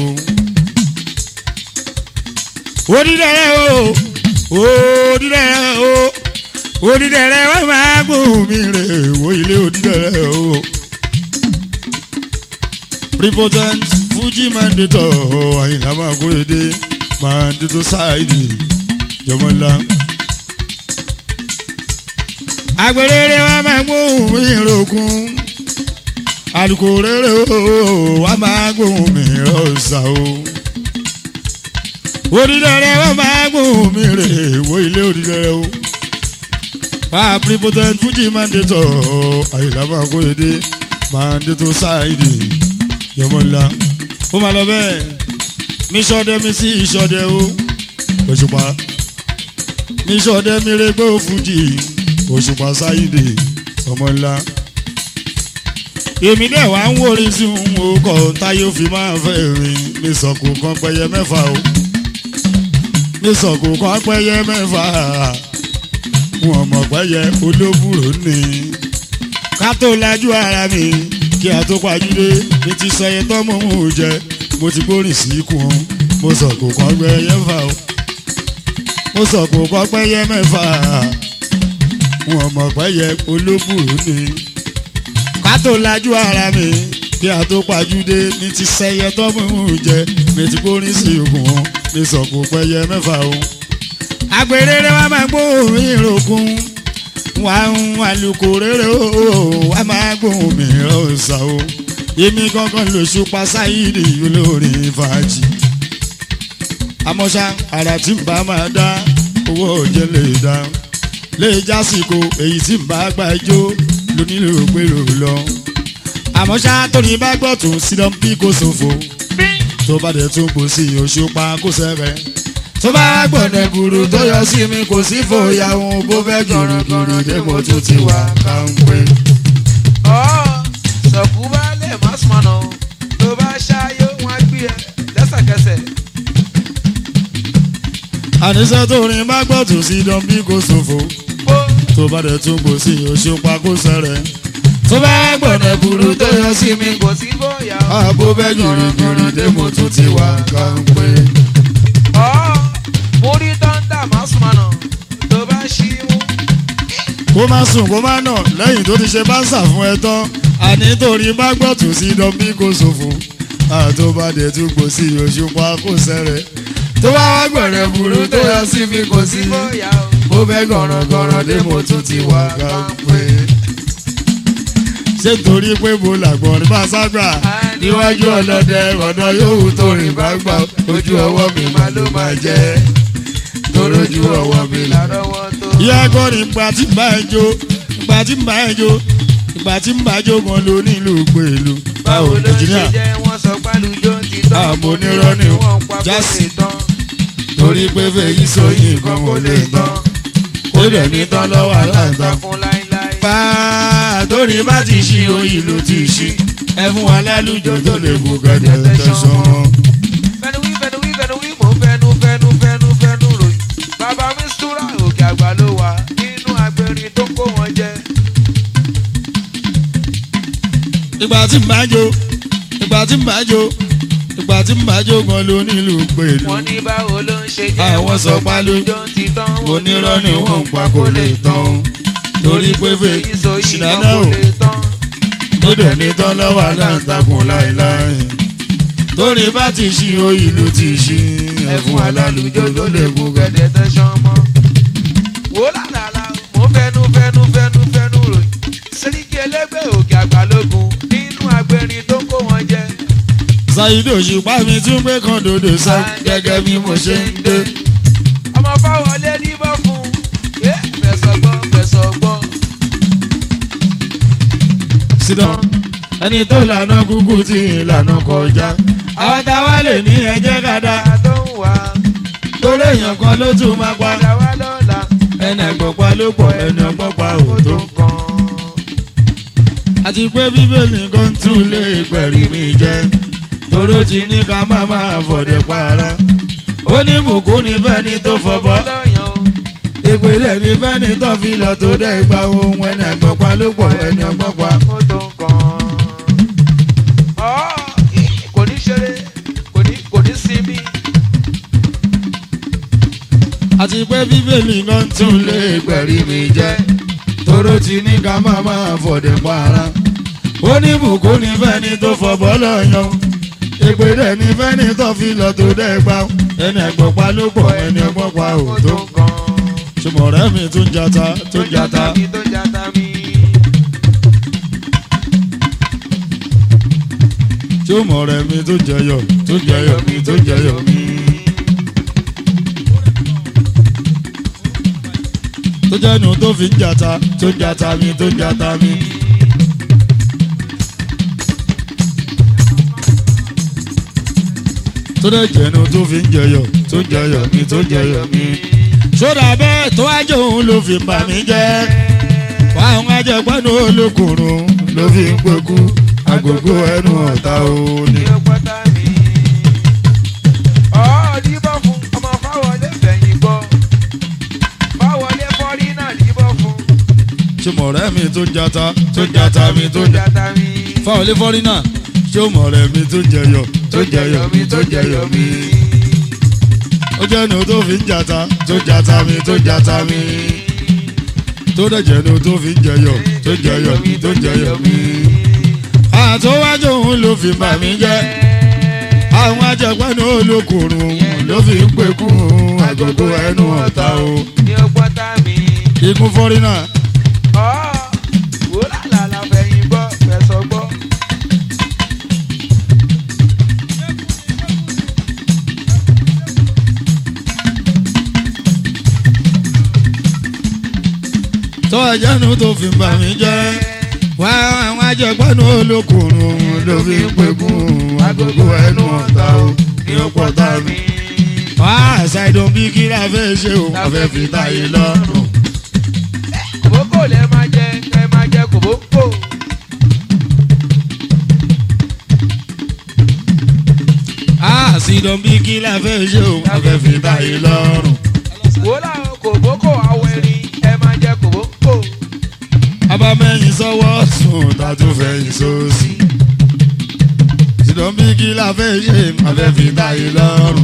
Speaker 1: onídẹ̀rẹ̀ o onídẹ̀rẹ̀ o onídẹ̀rẹ̀ wà máa gbóhùn mi rè wo ilé onídẹ̀rẹ̀ o. prepotent fuji mandator àyìnlá máa kórèdé mandator ṣáìdì jọmọlá. àgbèrèrè wa máa gbóhùn mi rògùn alùkò rere o wa máa gbóhùn mi rọ̀ṣà o onídẹ̀rẹ̀ wa máa gbóhùn mi rè wo ilé onídẹ̀rẹ̀ o pa prepotent fuji mandator àyìnlá máa kórèdé mandator ṣáìdì yọmọlá ó máa lọ bẹ́ẹ̀ mi sọdẹ mi sí ìsọdẹ o òṣùpá mi sọdẹ mi rẹgbẹ òfújì òṣùpá sáyidé ọmọlá èmi dẹ̀ wá ń wórí sí òun òkò táyé ó fi máa fẹ́ rìn mi sọ̀kò kan pẹyẹ mẹ́fà o mi sọ̀kò kan pẹyẹ mẹ́fà wọn mọ̀ pẹyẹ olóbùrò ní ká tó lajú ara mi kí a tó pàjúdé mi ti sọ iye tọ́ mọ̀ ń jẹ mo ti gbórin sí ikùn o mo sọ kò kọ́ pẹ́yẹ mẹ́fà o mo sọ kò kọ́ pẹ́yẹ mẹ́fà wọn mọ̀ pẹ́yẹ olóbùrú ni ká tó lajú ara mi kí a tó pàjúdé mi ti sẹyẹ tọ́ mọ̀ ń jẹ mi ti gbórin sí ikùn o mi sọ kò pẹ́yẹ mẹ́fà o àgbèrèrè wa máa gbóhùn ìrògùn wà ń àlùkò rere o wà máa gbóhùn mi ọ̀sà o èmi gangan lóṣù pasáìdì olórin fàájì àmọ́ṣá àrà tí n bá máa dá owó òjẹ́ lè dá lè jásìkò èyí tí n bá gbà jó lónílò pérò lọ àmọ́ṣá tóní bá gbọ́ tó sídán bí kò ṣòfò tó bá dẹ̀ tún kò sí oṣù pa kó sẹ́rẹ̀ tó bá gbọ̀nà gbùrù tó yọ sí mi kò sí fòyà òun bó fẹ́ gìrìgìrì dé mo tún ti wà káńpé.
Speaker 2: sọ̀kú bá lè má sùmọ̀nà tó bá ṣáyé wọn á gbé ẹ lẹ́sẹ̀kẹsẹ̀.
Speaker 1: àníṣe tó rin bá gbọ́ tó sídán bí kò ṣòfò
Speaker 2: bó
Speaker 1: tó bá dẹ̀ tún kò sí oṣù pa kó sẹ́rẹ̀ tó bá gbọ̀nà gbùrù tó yọ sí mi
Speaker 2: kò sí bóyá.
Speaker 1: àbó bẹ́ gìrìgìrì dé mo tún ti wà káńpé.
Speaker 2: ọ̀ mo rí tọ́ńdà má sùmọ̀nà tó bá ṣí mú.
Speaker 1: kó má sùn kó má nà lẹ́yìn tó ti ṣe báńsà fún ẹ tán àní torí bá gbọ́ tó sí dán bí kò ṣòfò àtòbàdé tún kò sí oṣù pa kó sẹ́rẹ̀ tó bá wá gbọ̀nà gbùrù tó yọ sí mi kò sí
Speaker 2: bóyá o.
Speaker 1: bó bẹ́ gọ̀rọ̀gọ̀rọ̀ dé mo tún ti wà káńpé. ṣé torí pé mo làgbọ̀n rí bá ságbà níwájú ọlọ́dẹ ọ̀nà yòówù tó rìn bá gbà ojú ọwọ́ mi máa ló máa jẹ́ torójú ọwọ́ mi là.
Speaker 2: lárọ́wọ́ tó.
Speaker 1: ìyá kọrin ìgbà tí ń bá ẹ jó ìgbà tí ń bá ẹ jó ìgbà tí ń bá jó gan ló nílùú pẹ̀lú.
Speaker 2: báwo ló ń ṣe
Speaker 1: ẹnjìníà
Speaker 2: jẹ́ wọ́n sọ pálùjọ ti tán.
Speaker 1: Àmọ́ onírọ́ ni o.
Speaker 2: wọ́n ń pa kó
Speaker 1: Jásí.
Speaker 2: lè tán.
Speaker 1: torí pé fèyí sóyìn kan kò lè tán ó dẹ̀ ní tán lọ́wọ́ aláǹtakùn.
Speaker 2: takun láíláí.
Speaker 1: bá a torí bá ti ṣí oyin ló ti ṣí ẹ fún wa lálùjọ tó lè kú gẹ́gẹ́ tẹ̀sán wọn.
Speaker 2: fẹnu wí fẹnu wí fẹnu wí mò ń fẹnu fẹnu fẹnu fẹnu ròyìn. bàbá mi súra òkè àgbà ló wà nínú agbẹrin tó kó wọn jẹ.
Speaker 1: ìgbà tí ń bá jó ìgbà tí ń bá jó ìgbà tí ń bá jó gan ló nílùú pẹ̀lú.
Speaker 2: wọ́n ní báwo ló ń ṣe jẹ́
Speaker 1: Àwọn
Speaker 2: wọ́n
Speaker 1: sọ
Speaker 2: sọ
Speaker 1: pálù-
Speaker 2: pálùjọ ti tán.
Speaker 1: onírọ́ ni wọ́n ń pa kò lè tán torí pé fèyí
Speaker 2: sóyìn kan
Speaker 1: ṣìnàdá
Speaker 2: kò
Speaker 1: ò
Speaker 2: lè tán.
Speaker 1: ó dẹ̀ ní tán lọ́wọ́ aláǹtakùn láéláé torí bá ti ṣí oyin ló ti ṣí ẹ fún wa lálùjọ tó lè kú gẹ́gẹ́.
Speaker 2: gẹ̀dẹ̀ tẹ̀sán mọ́. wò lálàlà mo fẹnu fẹnu fẹnu fẹnu ròyìn. sẹ́ríkì ẹlẹ́gbẹ́ òkè àgbàlógún nínú agbẹrin tó kó wọn jẹ.
Speaker 1: Ṣàyídé òṣùpá mi tún gbé kan dòdò sá gẹ́gẹ́ bí mo ṣe ń dé.
Speaker 2: ọmọ fáwọlé níbọ̀ fún un. fẹsọ̀ gbọ́ fẹsọ̀ gbọ́.
Speaker 1: sídán ẹni tó lànà kúkú tí ìlànà kọjá àwọn táwa lè ní ẹjẹ́ kàdá
Speaker 2: Ìyá tó ń wá
Speaker 1: torí èèyàn kan ló tún máa pa
Speaker 2: padà wá lọ́la.
Speaker 1: ẹnì ẹ̀gbọ́n ló pọ̀ ẹni ọgbọ́n pa
Speaker 2: Ó
Speaker 1: òótọ́.
Speaker 2: tó kàn.
Speaker 1: àti pé bíbélì kan tún lè pẹ̀rí mi jẹ́ toró ti ní ká má máa fọ̀dẹ̀ para ó ní bùkún ní fẹ́ni tó fọbọ́
Speaker 2: lọ́yàn o.
Speaker 1: ìpìlẹ̀ ní fẹ́ni tó fi lọ tó dẹ́ ìgbà ohun ẹni ẹ̀gbọ́n ló pọ̀ ẹni ọgbọ́n pa.
Speaker 2: Ó tó kàn.
Speaker 1: àti pé bíbélì náà tún
Speaker 2: tún
Speaker 1: lè
Speaker 2: lè
Speaker 1: gbẹ̀rí
Speaker 2: gbẹ̀rí mi jẹ́ toró ti ní ká má máa fọ̀dẹ̀ para.
Speaker 1: ó ní bùkún ní fẹ́ni tó fọ̀bọ́ lọ́yàn èpè dẹ̀ ní fẹ́ni tó fi lọ tó dẹ́ gbà ẹni ẹ̀gbọ́n pa ló pọ̀ ẹni ẹ̀gbọ́n pa ò tó.
Speaker 2: gan.
Speaker 1: ṣùgbọ́n ọ̀rẹ́ mi tún jata tún jata
Speaker 2: mi tó jata mi.
Speaker 1: tí ó mọ̀ ọ̀rẹ́ mi tún jẹyọ tún jẹyọ mi tún jẹyọ mi. tó jẹ́nu tó fi ń jata tó jata mi tó jata mi. tó dẹ̀ jẹ́nu tó fi ń jẹyọ tó jẹyọ mi tó jẹyọ mi. sódà bẹ́ẹ̀ tó wájú òun ló fi bà mí jẹ́ wàhùn ajẹgbẹ́nu olókùnrin ló fi ń pẹ́kú agogo ẹnu ọ̀tá òní.
Speaker 2: ní ọgbọ́tà mi. ọ̀ dìbò fún ọmọ fáwọlé fẹ̀yìn gbọ́. fáwọlé fọ́rí náà dìbò fún.
Speaker 1: ṣé mọ̀rẹ́ mi tó jata tó jata mi tó jata.
Speaker 2: jata mi.
Speaker 1: fáwọlé fọ́rí náà ṣé mọ̀rẹ́ mi tó jẹyọ tó jẹyọ mi tó jẹyọ mi. ó jẹ́nu tó fi ń jata tó jata mi tó jata mi. tó dẹ̀ jẹ́nu tó fi ń jẹyọ tó jẹyọ mi tó jẹyọ mi. àtọ́wájú òun ló fi bà mí jẹ́ àwọn ajẹgbẹ́nu olókùnrin ló fi ń pekú agogo ẹnu ọ̀tá o.
Speaker 2: ní ọgbọ́tà mi.
Speaker 1: ikú fọ́rí náà
Speaker 2: ọ̀ wúrà làlà fẹ̀yìn gbọ́ fẹ̀sọ̀ gbọ́.
Speaker 1: tó ẹjẹ́nu tó fi bà mí jẹ́ wá àwọn ajẹgbẹ́nu olókùnrin ló fi ń pekún agogo ẹnu ọ̀tá o ní ọ̀pọ̀ tá mi. wá ṣàìdùn bí kí la fẹ́ ṣe o a fẹ́ fi táyé lọ́rùn.
Speaker 2: kòbókò lẹ máa jẹ ẹ máa jẹ kòbókò.
Speaker 1: àṣìdùn bí kí la fẹ́ ṣe o a fẹ́ fi táyé lọ́rùn.
Speaker 2: wúrà kòbókò awẹ́rin ẹ máa jẹ kòbókò.
Speaker 1: abamẹ́yìn sọ́wọ́ sùn tàtó fẹ̀yìn sósì. ṣìdùn bí kí la fẹ́ ṣe a fẹ́ fi táyé lọ́rùn.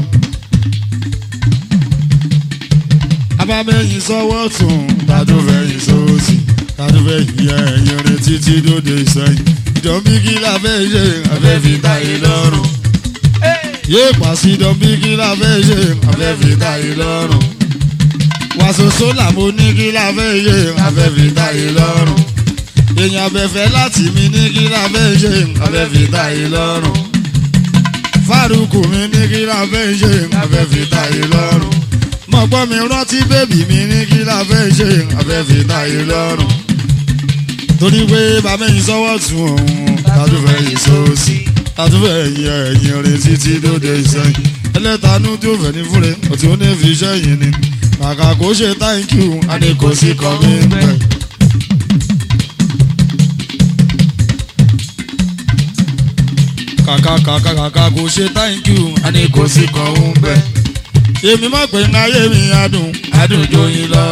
Speaker 1: abamẹ́yìn sọ́wọ́ sùn tàtó fẹ̀yìn sósì. tàtó fẹ̀yìn ẹ̀yìn rẹ̀ títí dòde sẹ́yìn. ṣìdùn bí kí la fẹ́ ṣe a fẹ́ fi táyé lọ́rùn. yé pàṣídùn bí kí la fẹ́ ṣe a fẹ́ fi táyé lọ́rùn. wàṣọṣọ làmú ní kí la fẹ́ ṣe a fẹ́ fi táyé lọ́rùn èèyàn abẹ́fẹ́ láti mi ní kí la fẹ́ ṣe abẹ́ fi ta yìí lọ́rùn. fárúkù mi ní kí la fẹ́ ṣe abẹ́ fi ta yìí lọ́rùn. mọ̀gbọ́n mi rántí bébì mi ní kí la fẹ́ ṣe abẹ́ fi ta yìí lọ́rùn. torí pé bàbá yìí sọ́wọ́ tún òun tàdúfẹ́ yìí sóòsì tàdúfẹ́ yìí ẹ̀yìn rẹ̀ títí dóde ìsẹ́yìn. ẹlẹ́tanú tí ó fẹ́ ní fúnre ọ̀tí ó ní fi iṣẹ́ yìí ni. kàkà kó ṣe thank you a ní kò sí kọ́ mi pẹ́. kàkà kàkà kàkà kò ṣe thank you a ní kò sí kan ń bẹ. èmi mọ̀ pé ń ayé mi adùn adùn joyin lọ.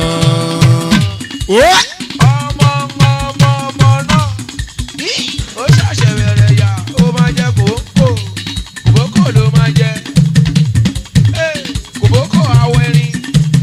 Speaker 2: ọmọ ọmọ ọmọ náà ó ṣàṣẹ bẹ̀rẹ̀ yà ó máa jẹ kòbókò kòbókò ló máa jẹ Ẹ́, kòbókò awẹ́rin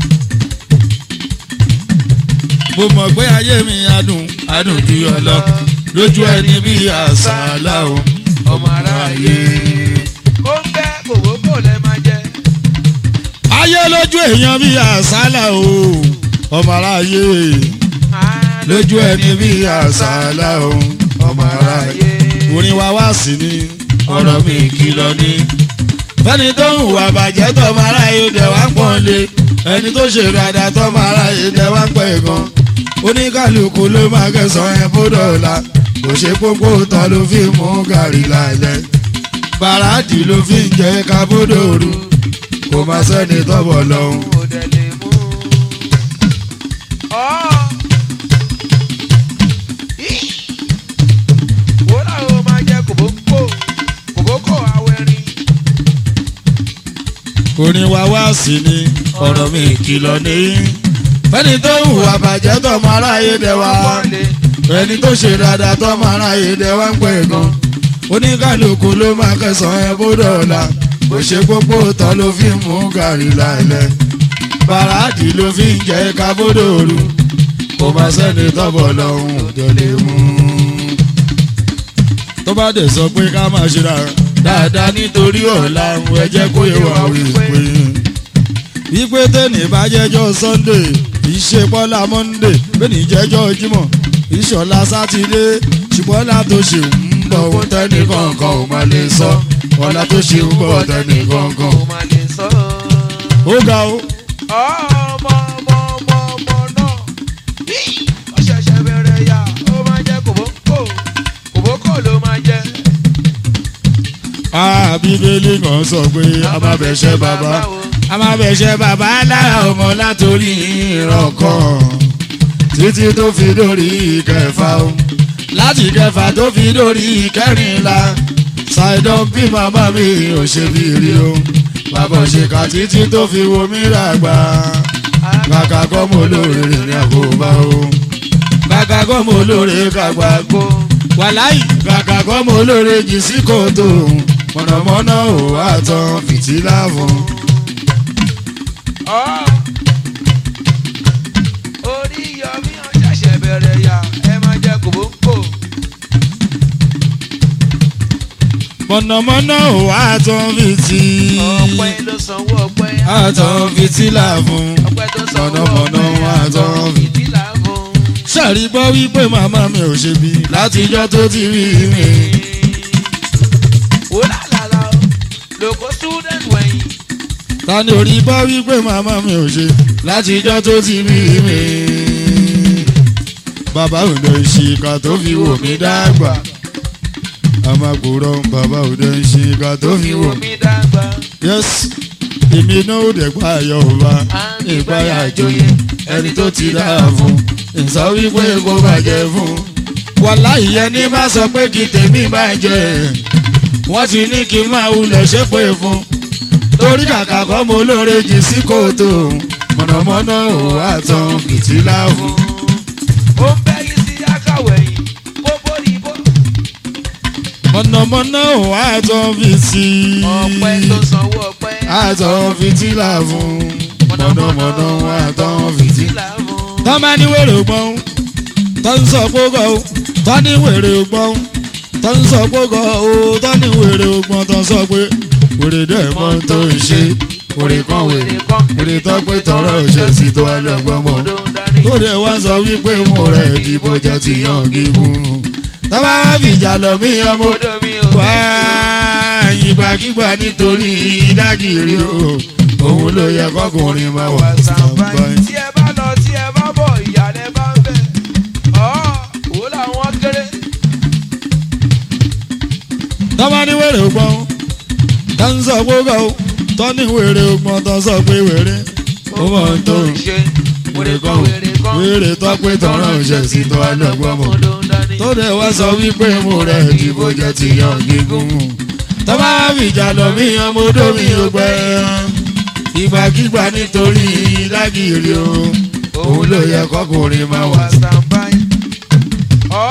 Speaker 1: mo mọ̀ pé ayé mi adùn adùn ju yọ lọ lójú ẹni bí àṣàlà o
Speaker 2: ọmọ aráyé ó ń bẹ kòbókò lẹ máa jẹ
Speaker 1: ayé lójú èèyàn bí àṣàlà o ọmọ aráyé
Speaker 2: Ah,
Speaker 1: lójú ẹni bí àṣàlà o ọmọ aráyé orin wa wá sí ni ọ̀rọ̀ mi kìlọ̀ ni. fẹ́ni tó ń hùwà bàjẹ́ tọ́mọ aráyé dẹ̀ wá ń pọ́n lé ẹni tó ṣe dáadáa tọ́mọ aráyé dẹ̀ wá ń pẹ́ gan. oníkàlùkù ló máa kẹsàn-án ẹ̀ bódò ọ̀la kò ṣe pópó tán ló fi mú gàrí lálẹ́. bàràdì ló fi ń jẹ́ kábódò òru kò má sẹ́ni tọ́bọ̀ lọ́hùn.
Speaker 2: ó dẹ̀ lè mú. Ọ́. Í. Wò láwọn ó máa jẹ kòbókò kòbókò awẹ́rin.
Speaker 1: orin wa wá sí ni ọ̀rọ̀ mi kìlọ̀ ní. fẹ́ni tó ń hùwà bàjẹ́ tọ́mọ aráyé dẹ̀ wá ẹni tó ṣe dáadáa tọ́mọ aráyé dẹ̀ wá ń pẹ́ gan. oníkàlùkù ló máa kẹsàn-án ẹ bó dọ̀la kò ṣe pópó tán ló fi mú gàrí lálẹ́. bàràdì ló fi ń jẹ́ kábódòrú kò má sẹ́ni tọ́bọ̀ lọ́hùn tó lè mú. tó bá dẹ̀ sọ pé ká máa ṣe dáadáa nítorí ọ̀la ẹ jẹ́ kó yẹ wà wípé wípé tẹ́nì bá jẹ́jọ́ sunday ìṣe bọ́lá monday bẹ́ẹ̀ni jẹ́jọ́ jímọ̀ ìṣọ̀lá sátidé ṣùgbọ́n ọ̀la tó ṣe ń bọ̀ ohun tẹ́nì kọ̀ọ̀kan ò máa lè sọ ọ̀la tó ṣe ń bọ̀ tẹ́nì kọ̀ọ̀kan
Speaker 2: Ó máa lè sọ.
Speaker 1: ó ga ó.
Speaker 2: ọmọ ọmọ ọmọ ọmọ náà bí ó ṣẹ̀ṣẹ̀ bẹ̀rẹ̀ yà ó máa jẹ́ kòbókò kòbókò ló máa jẹ́.
Speaker 1: Ah, bíbélì kan sọ pé a máa bẹ̀ṣẹ̀ bàbá a máa bẹ̀ṣẹ̀ bàbá lára ọmọ látòrí ìran kan títí tó fi dórí ìkẹfà o láti ìkẹfà tó fi dórí ìkẹrìnlá ṣàìdán bí màmá mi ò ṣe bí rí o bàbá òṣèkà títí tó fi wo mí ràgbà kàkà kọ́ mo lóore rìn àkóbá o kàkà kọ́ mo lóore kàgbà gbó wàláì kàkà kọ́ mo lóore jì sí kòtò mọ̀nàmọ́ná ò wá tán fìtílà fún.
Speaker 2: Ọ́. orí yọmí ó ṣẹ̀ṣẹ̀ bẹ̀rẹ̀ yà ẹ máa jẹ́ kòbókò.
Speaker 1: mọ̀nàmọ́ná ò wá tán fìtí.
Speaker 2: ọpẹ́ ló sanwó ọpẹ́
Speaker 1: àtàn fìtílà fún.
Speaker 2: ọpẹ́ tó sanwó
Speaker 1: mọ̀nàmọ́ná
Speaker 2: ọpẹ́
Speaker 1: wá tán fìtí.
Speaker 2: fìtílà fún.
Speaker 1: sàrí gbọ́ wípé màmá mi ò ṣe bí látijọ́ tó ti rí mi.
Speaker 2: wò lálàlà o lóko student wẹ̀yìn.
Speaker 1: ta ni orí bọ́ wípé màmá mi ò ṣe látijọ́ tó ti rí mi. bàbá òde ìṣìkà tó fi wò mí dàgbà. àmàkùrọ̀ bàbá òde ìṣìkà tó fi wò
Speaker 2: ìwò
Speaker 1: mí.
Speaker 2: mi dàgbà.
Speaker 1: yes èmi náà ò dẹ̀ pa ayọ̀ ọba ìpayà àjòyè ẹni tó ti dáa fún ìsọ wípé kó bàjẹ́ fún. wàhálà ìyẹn ní má sọ pé kí tèmi bàjẹ́ wọ́n ti ní kí n máa wulẹ̀ ṣépè fún. torí kàkà kọ́ mo lóore jì sí kòtò mọ̀nàmọ́ná ò wá tán fìtílà fún.
Speaker 2: ó ń bẹ́ yìí sí akáwẹ̀yìn bóbó ni bó.
Speaker 1: mọ̀nàmọ́ná ò wá tán fìtí.
Speaker 2: ọpẹ́ tó sanwó ọpẹ́.
Speaker 1: àtọ̀ fìtílà fún. mọ̀nàmọ́ná ò wá tán fìtí
Speaker 2: fìtílà fún.
Speaker 1: tọ́ máa ní wèrè ògbọ́n tọ́ ń sọ gbogbo o tọ́ ní wèrè ògbọ́n tọ́ ń sọ gbogbo o tọ́ ní wèrè ògbọ́n tọ́ sọ pé wèrè dẹ̀ mọ́ tó ń ṣe wèrè kan wèrè wèrè tọ́ pé tọrọ ṣe sí tó ẹlẹ́gbọ́n mọ́ tó dẹ̀ wá sọ wípé mo rẹ̀ ìdìbò jẹ́ ti yan gígùn tọ́ bá wá fìjà lọ mí ọmọ
Speaker 2: Odò mi ò
Speaker 1: wá ìgbàkigbà nítorí ìdágìrì o òun ló yẹ kọkùnrin máa wà sàǹbáyé.
Speaker 2: tí ẹ bá lọ tí ẹ bá bọ̀ ìyàlẹ̀ bá ń bẹ̀. ọ̀ wò làwọn kéré.
Speaker 1: tọ́mọ ní wèrè ògbọ́n tó ń sọ gbogbo o tọ́ ní wèrè ògbọ́n tó ń sọ pé wèrè ó mọ̀ ń tó
Speaker 2: ṣe
Speaker 1: wèrè kan wèrè tọ́ pé tọ́rọ̀ ń ṣe sí tó ẹlẹ́gbọ́n mọ̀ tó dẹ̀ wá sọ wípé mo rẹ̀ ìdìbò jẹ́ ti yan gígùn tọ́mọ wá fìjà lọ mí ọmọ odó mi ò gbẹ ìgbàkigbà nítorí lágìrì o òun ló yẹ kọkùnrin máa wà
Speaker 2: standby. ọ̀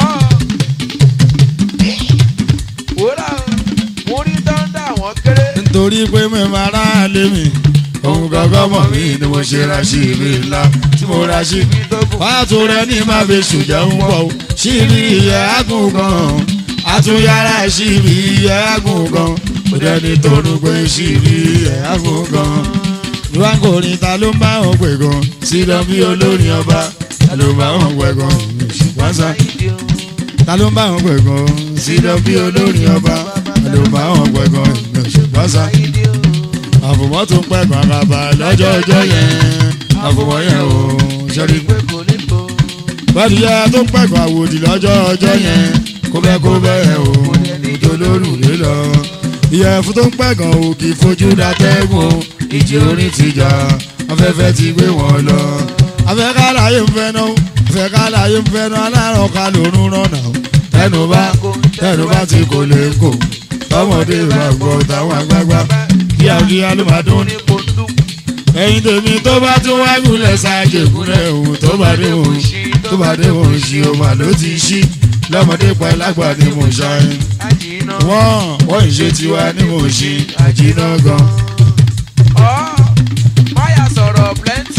Speaker 2: wò là mo rí dọ́ńdà àwọn kéré.
Speaker 1: nítorí pé mẹ́fà ara lé mi òun gangan mọ̀ mí ni mo ṣe ra sí ibi ńlá tí mo ra sí
Speaker 2: mi tó bù.
Speaker 1: fàtò rẹ ní má fi ṣùjẹ́ ń bọ̀ ó síbi ìyẹ́ àgùn gan àtúnyàrá síbi ìyẹ́ àgùn gan kò dẹ́ni tó nu pé síbi ìyẹ́ àgùn gan. ìwà ń kọrin ta ló ń bá wọn pè gan sílọ bí olórin ọba ta ló ń bá wọn pè gan ṣùgbọ́n sá ta ló ń bá wọn pè gan sílọ bí olórin ọba ta ló ń bá wọn pè gan ṣùgbọ́n sá àfùmọ́ tó ń pẹ́ gan kaba lọ́jọ́ ọjọ́ yẹn àfùmọ́ yẹn ò ṣẹ́rí pé bàdìyà tó ń pẹ̀kọ́ àwòdì lọ́jọ́ ọjọ́ yẹn kó bẹ́ẹ̀ kó bẹ́ẹ̀ o tó lóru lé lọ. ìyẹ̀fun tó ń pẹ̀kọ́ ò kì í fojú datẹ́gùn o ìjì orin ti jà afẹ́fẹ́ ti gbé wọn lọ. afẹ́ká láyé ń fẹ́ náà afẹ́ká láyé ń fẹ́ náà aláràn ká lórun rànà o. tẹnu bá tẹnu bá ti kò lè kò tọmọdé bá gbọ́ táwọn àgbààgbà kíákíá ló máa dún ní ẹyin tèmi tó bá tún wá gúnlẹ̀ ṣáàjì gúnlẹ̀ òun tó bá dé òun tó bá dé òun ṣì ó mà ló ti ṣí lọ́mọdé pa lágbà ni mo ṣàyìn. wọ́n wọ́n ń ṣe tiwa ni mo ṣe àjìnà gan.
Speaker 2: máyà sọ̀rọ̀ plenty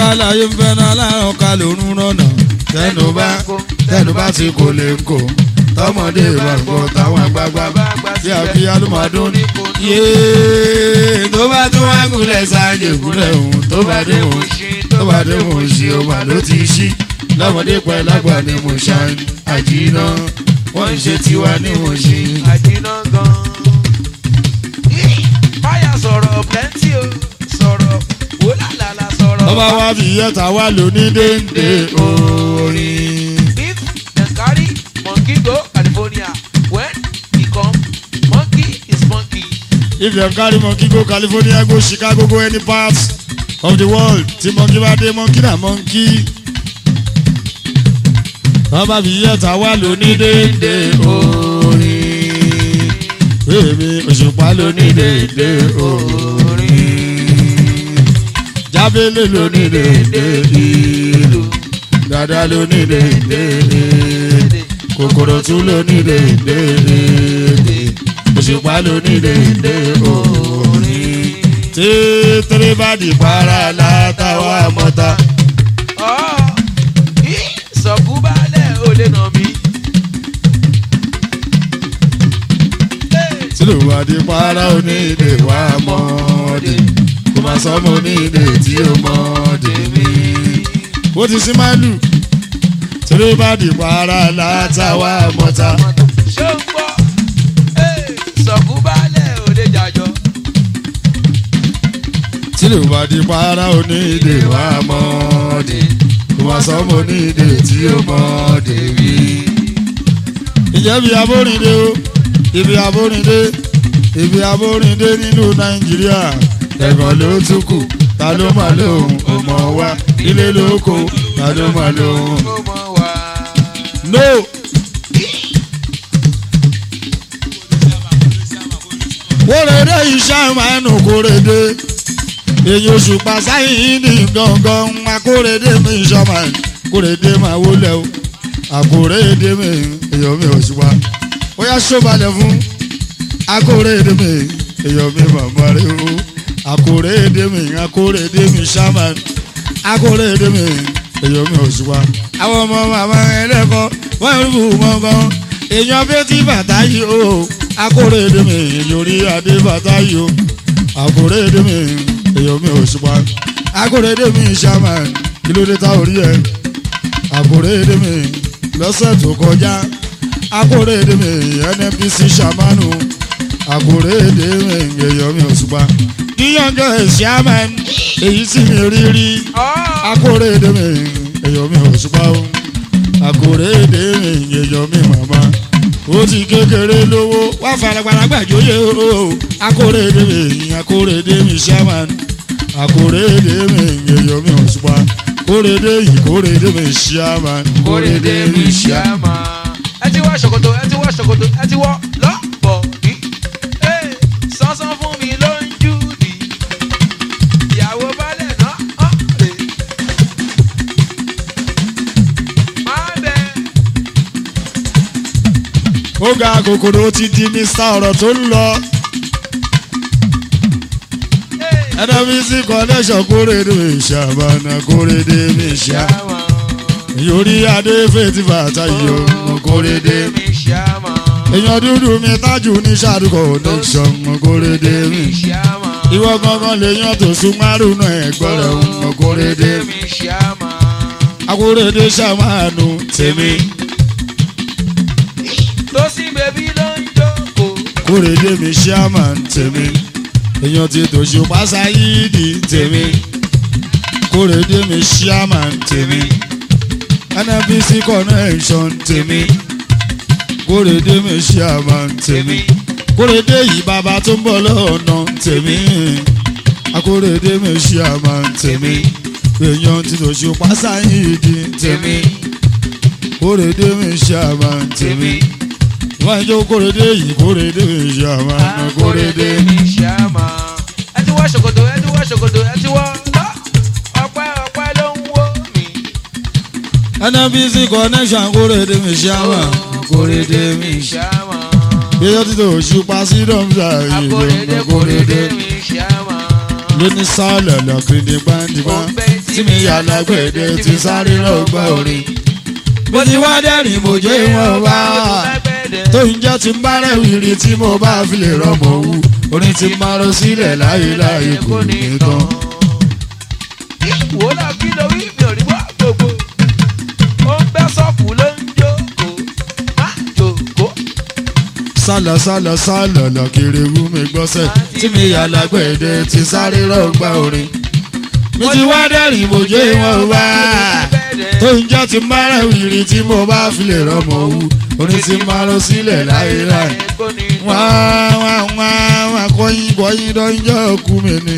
Speaker 1: láyé ń fẹ́ náà láàrún ká lòún rọ̀nà tẹnu bá tẹnu bá ti kò lè ń kò tọmọdé bá gbọ́ táwọn àgbààgbà bá tí a fi alùmọ̀dún ní yéé tó bá tún wá gúnlẹ̀ sáàjì gúnlẹ̀ òun tó bá dé mò tó bá dé mò ń ṣe ọmọ ló ti ṣí lọ́mọdé pẹ́ lágbà ni mo ṣàn àjìnà wọ́n ń ṣe tiwa ní mo ṣe.
Speaker 2: àjìnà gan. báyà sọ̀rọ̀ plenty o sọ̀rọ̀ wò lálàlà sọ̀rọ̀.
Speaker 1: ọba wa fi yẹta wá lóní déńdé orin.
Speaker 2: if dem carry monkey go california when e come monkey is monkey.
Speaker 1: if dem carry monkey go california go chicago go any part of the world tí monkey bá dé monkey na monkey. ọba fi yẹta wá lóní déńdé orin. èmi òṣùpá lóní déńdé orin. jábélé lóní déńdé ìlú. dada lóní déńdé èdè. kòkòrò tún lóní déńdé èdè. òṣùpá lóní déńdé orin. tètèrè bá di para látàwọn àmọ́ta.
Speaker 2: ọ̀ sọ̀kú balẹ̀ ò lè nà mí.
Speaker 1: tí ló wà di para onídè wà mọ́ọ̀dé. kò má sọ́mọ onídè tí ó mọ́ọ̀dé mi. ó ti sí máàlù. tètèrè bá di para látàwọn àmọ́ta.
Speaker 2: ṣé ń gbọ́ sọ̀kú balẹ̀ ò lè jàjọ.
Speaker 1: tí ló wà di para onídè wà mọ́ọ̀dé. kò má sọ́mọ onídè tí ó mọ́ọ̀dé mi. ìjẹ́bi abórìndé o ibi abórìndé ibi abórìndé nílùú nàìjíríà ẹ̀gàn ló tún kù ta ló máa lóhùn ọmọ wa ilé lóko ta ló máa lóhùn.
Speaker 2: ó mọ̀ wá.
Speaker 1: no kórèdé iṣẹ́ máa ń nù kórèdé èyí oṣù pàṣáyìn ní gangan akórèdé mi ìṣọ́mà kórèdé máa wọlé o àkórèdé mi èyàn mi ò ṣùpá ó yá ṣọ́balẹ̀ fún akórèdé mi èyàn mi màmá rẹ o akórèdé mi akórèdé mi ṣámà akórèdé mi èyàn mi ò ṣùpá àwọn ọmọ màmá ẹlẹ́kọ̀ọ́ wọ́n ń bù wọ́n gan èèyàn bí tí bàtà yìí o akórèdé mi yorí adé bàtà yìí o akórèdé mi èèyàn mi ò ṣùpá akórèdé mi ṣámà kí ló dé tá orí ẹ akórèdé mi lọ́sẹ̀ tó kọjá akórèdé mi nnpc ṣàmánù akórèdé mi èèyàn mi ò ṣùpá yíyànjọ ṣàmà èyí tí mi rí rí akórèdé mi èèyàn mi ò ṣùpá o akórèdé mi èèyàn mi màmá ó ti kékeré lówó wá faragbára gbàjóyè o akórèdé mi akórèdé mi ṣàmán akórèdé mi èèyàn mi ò ṣùpá kórèdé yìí kórèdé mi ṣàmán
Speaker 2: kórèdé mi ṣàmà. ẹ ti wá ṣòkòtò ẹ ti wá ṣòkòtò ẹ ti wọ lọ́pọ̀ ní. sánsan fún mi ló ń jù ní. ìyàwó balẹ̀ náà ọ̀ rè. máa bẹ.
Speaker 1: ó ga kòkòrò ó ti di mr ọ̀rọ̀ tó ń lọ nnpc connection kórèdé mi ṣàbànà kórèdé mi ṣá
Speaker 2: ṣàmà.
Speaker 1: yorí adé fètí bàtà yìí o kórèdé mi.
Speaker 2: mi ṣàmà.
Speaker 1: èèyàn dúdú mi tájù ní sàdúkọ̀ connection kórèdé mi.
Speaker 2: ṣàmà.
Speaker 1: ìwọ gangan lèèyàn tó sún márùn ẹ̀gbọ́n rẹ̀ ń kórèdé mi.
Speaker 2: mi ṣàmà.
Speaker 1: akórèdé ṣàmánù tèmi
Speaker 2: tó sí bèbí ló ń jókòó.
Speaker 1: kórèdé mi ṣàmán tèmi èèyàn ti tòṣù pásáyídì tèmi kórèdé mi ṣàmán tèmi nnpc connection tèmi kórèdé mi ṣàmán tèmi kórèdé yìí bàbá tó ń bọ̀ lọ́nà tèmi akórèdé mi ṣàmán tèmi èèyàn ti tòṣù pásáyídì tèmi kórèdé mi ṣàmán tèmi wọ́n jó kórèdé yìí kórèdé mi ṣàmán kórèdé mi.
Speaker 2: mi ṣàmà. ẹ ti wọ ṣòkòtò ẹ ti wọ ṣòkòtò ẹ ti wọ lọ. ọpẹ́ ọpẹ́ ló ń wó mi.
Speaker 1: nnpc connection kórèdé mi ṣàmán kórèdé mi ṣàmán.
Speaker 2: ṣàmà.
Speaker 1: yíyọ títí oṣù pàṣẹ dọ́mùsà
Speaker 2: akóredé
Speaker 1: yìí
Speaker 2: kóredé mi ṣàmà.
Speaker 1: lóní sálẹ̀ lọ́kìrìndé gbàǹdìgbà
Speaker 2: mo ń bẹ́
Speaker 1: tí mi yà lágbèdè ti sáré lọ́gbà orin. mo ti wá dẹ́rìn mo jẹ́ wọn wá tó ń jẹ́ ti ń bá rẹ̀wìrì tí mo bá fi lè rọmọ wú orin ti máa lọ sílẹ̀ láyé láyé kò ní tán.
Speaker 2: wò ó là kí ló wí mi ò rí wá gbogbo ó ń bẹ́ sọ́ọ̀pù ló ń jókòó má jókòó.
Speaker 1: sálọ sálọ sálọ lọ kiri wú mi gbọ́sẹ̀ tí mi yà lágbèdè ti sáré lọ́gbà orin. mo ti wá dẹ́rìn mo jẹ́ wọn wá tó ń jẹ́ ti ń bá rẹ̀wìrì tí mo bá fi lè rọmọ wú orin ti máa lọ sílẹ̀ láyé láyé wá wá wá wá kọ́yìn kọ́yìn dọ́njọ́ kú mi ni.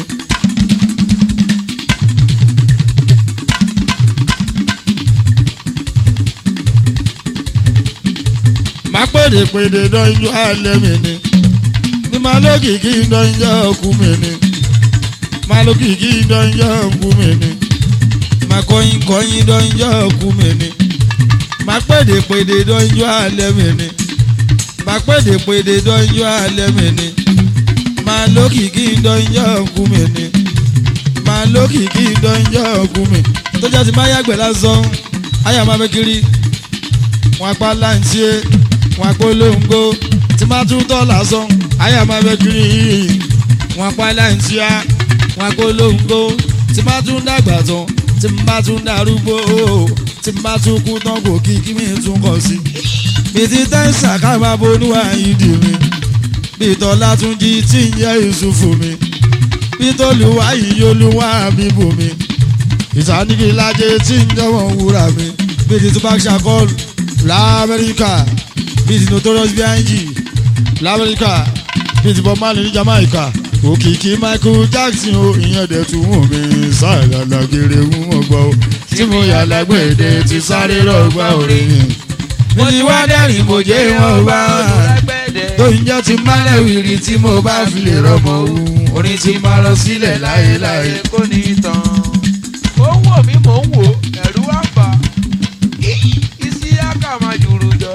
Speaker 1: má pèdè pèdè dọ́njọ́ alẹ́ mi ni ní má lókìkí dọ́njọ́ kú mi ni má lókìkí dọ́njọ́ kú mi ni má kọ́yìn kọ́yìn dọ́njọ́ kú mi ni má pèdè pèdè dọ́njọ́ alẹ́ mi ni má pèdè pèdè dọ́njọ́ alẹ́ mi ni má lókìkí dọ́njọ́ kú mi ni má lókìkí dọ́njọ́ kú mi tó jẹ́ ti má yàgbẹ́ lásán àyà má bẹ́ kiri wọn apá láǹtí wọn apolongo tí má tún tọ́ lásán àyà má bẹ́ kiri wọn apá láǹtí wọn apolongo tí má tún dàgbà tán tí n bá tún darúgbó tí n bá tún kú tán kò kí kí mi tún kọ sí. mi ti tẹ́sà ká máa bonúwà ìdí mi bí tọ́lá tún jí tí ń yẹ ìṣùfù mi bí tọ́lùwà yìí olúwa bíbù mi ìsànìkì lájẹ tí ń jọ̀wọ́ wúrà mi bí ti tupac shakur lamẹ́ríkà bí ti notorious B.I.G lamẹ́ríkà bí ti bob marley ní jamaica òkìkí michael jackson o ìyẹn dẹ̀ tún wù mí sáàlàlà kiri wù mọ́ gbọ́ o tí mo yà lágbèdè ti sáré lọ́gbà orin mi ti wá dẹ́rìn mo jẹ́ wọn bá tó ń jẹ́ ti málẹ̀ wìrì tí mo bá fi lè rọmọ o orin ti máa lọ sílẹ̀ láyé láyé.
Speaker 2: kò ní tán. ó ń wò mí mò ń wò ẹ̀rú wá fà á. isi aka máa jùrù jọ.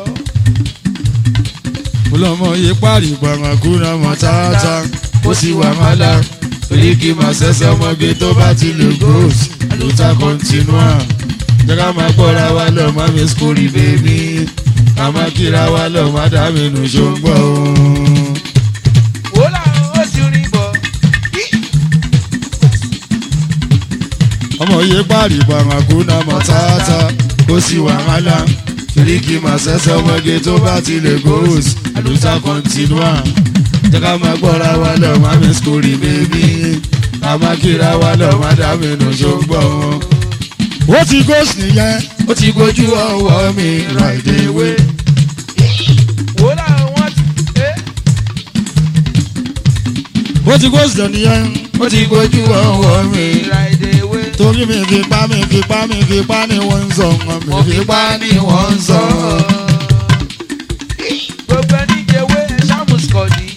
Speaker 1: ọlọmọ yìí pàrí gbàngàkúnà mọ tààtà ó sì wà mọ́lá torí kí máa ṣẹ̀ṣẹ̀ ọmọge tó bá ti lè gòs àlùtà kọ́ntínúà jẹ́ ká máa gbọ́ra wa lọ má mi skórí bèbí ká máa kíra wa lọ má dá mi nù ṣóńgbọ́ o.
Speaker 2: wò ó làwọn ó ti rìn bọ̀.
Speaker 1: ọmọ yìí pàrí gbàngàkúnà mọ tààtà ó sì wà mọ́lá torí kí máa ṣẹ̀ṣẹ̀ ọmọge tó bá ti lè gòs àlùtà kọ́ntínúà jẹ́ ká máa gbọ́ra wa lọ má mi skórí bèbí ká máa kíra wa lọ má dá mi nù ṣóńgbọ́ o ó ti gòsì nìyẹn ó ti gbójú ọwọ́ mi right away.
Speaker 2: wò ó làwọn wọ́n ti. eh,
Speaker 1: ó ti gòsì nìyẹn ó ti gbójú ọwọ́ mi.
Speaker 2: Ride away.
Speaker 1: torí mi fi pa mi fi pa mi fi pa ni wọ́n ń sọ mi fi pa ni wọ́n ń sọ.
Speaker 2: gbogbo ẹni jẹwé ẹ ṣàmùsùkọ̀dì.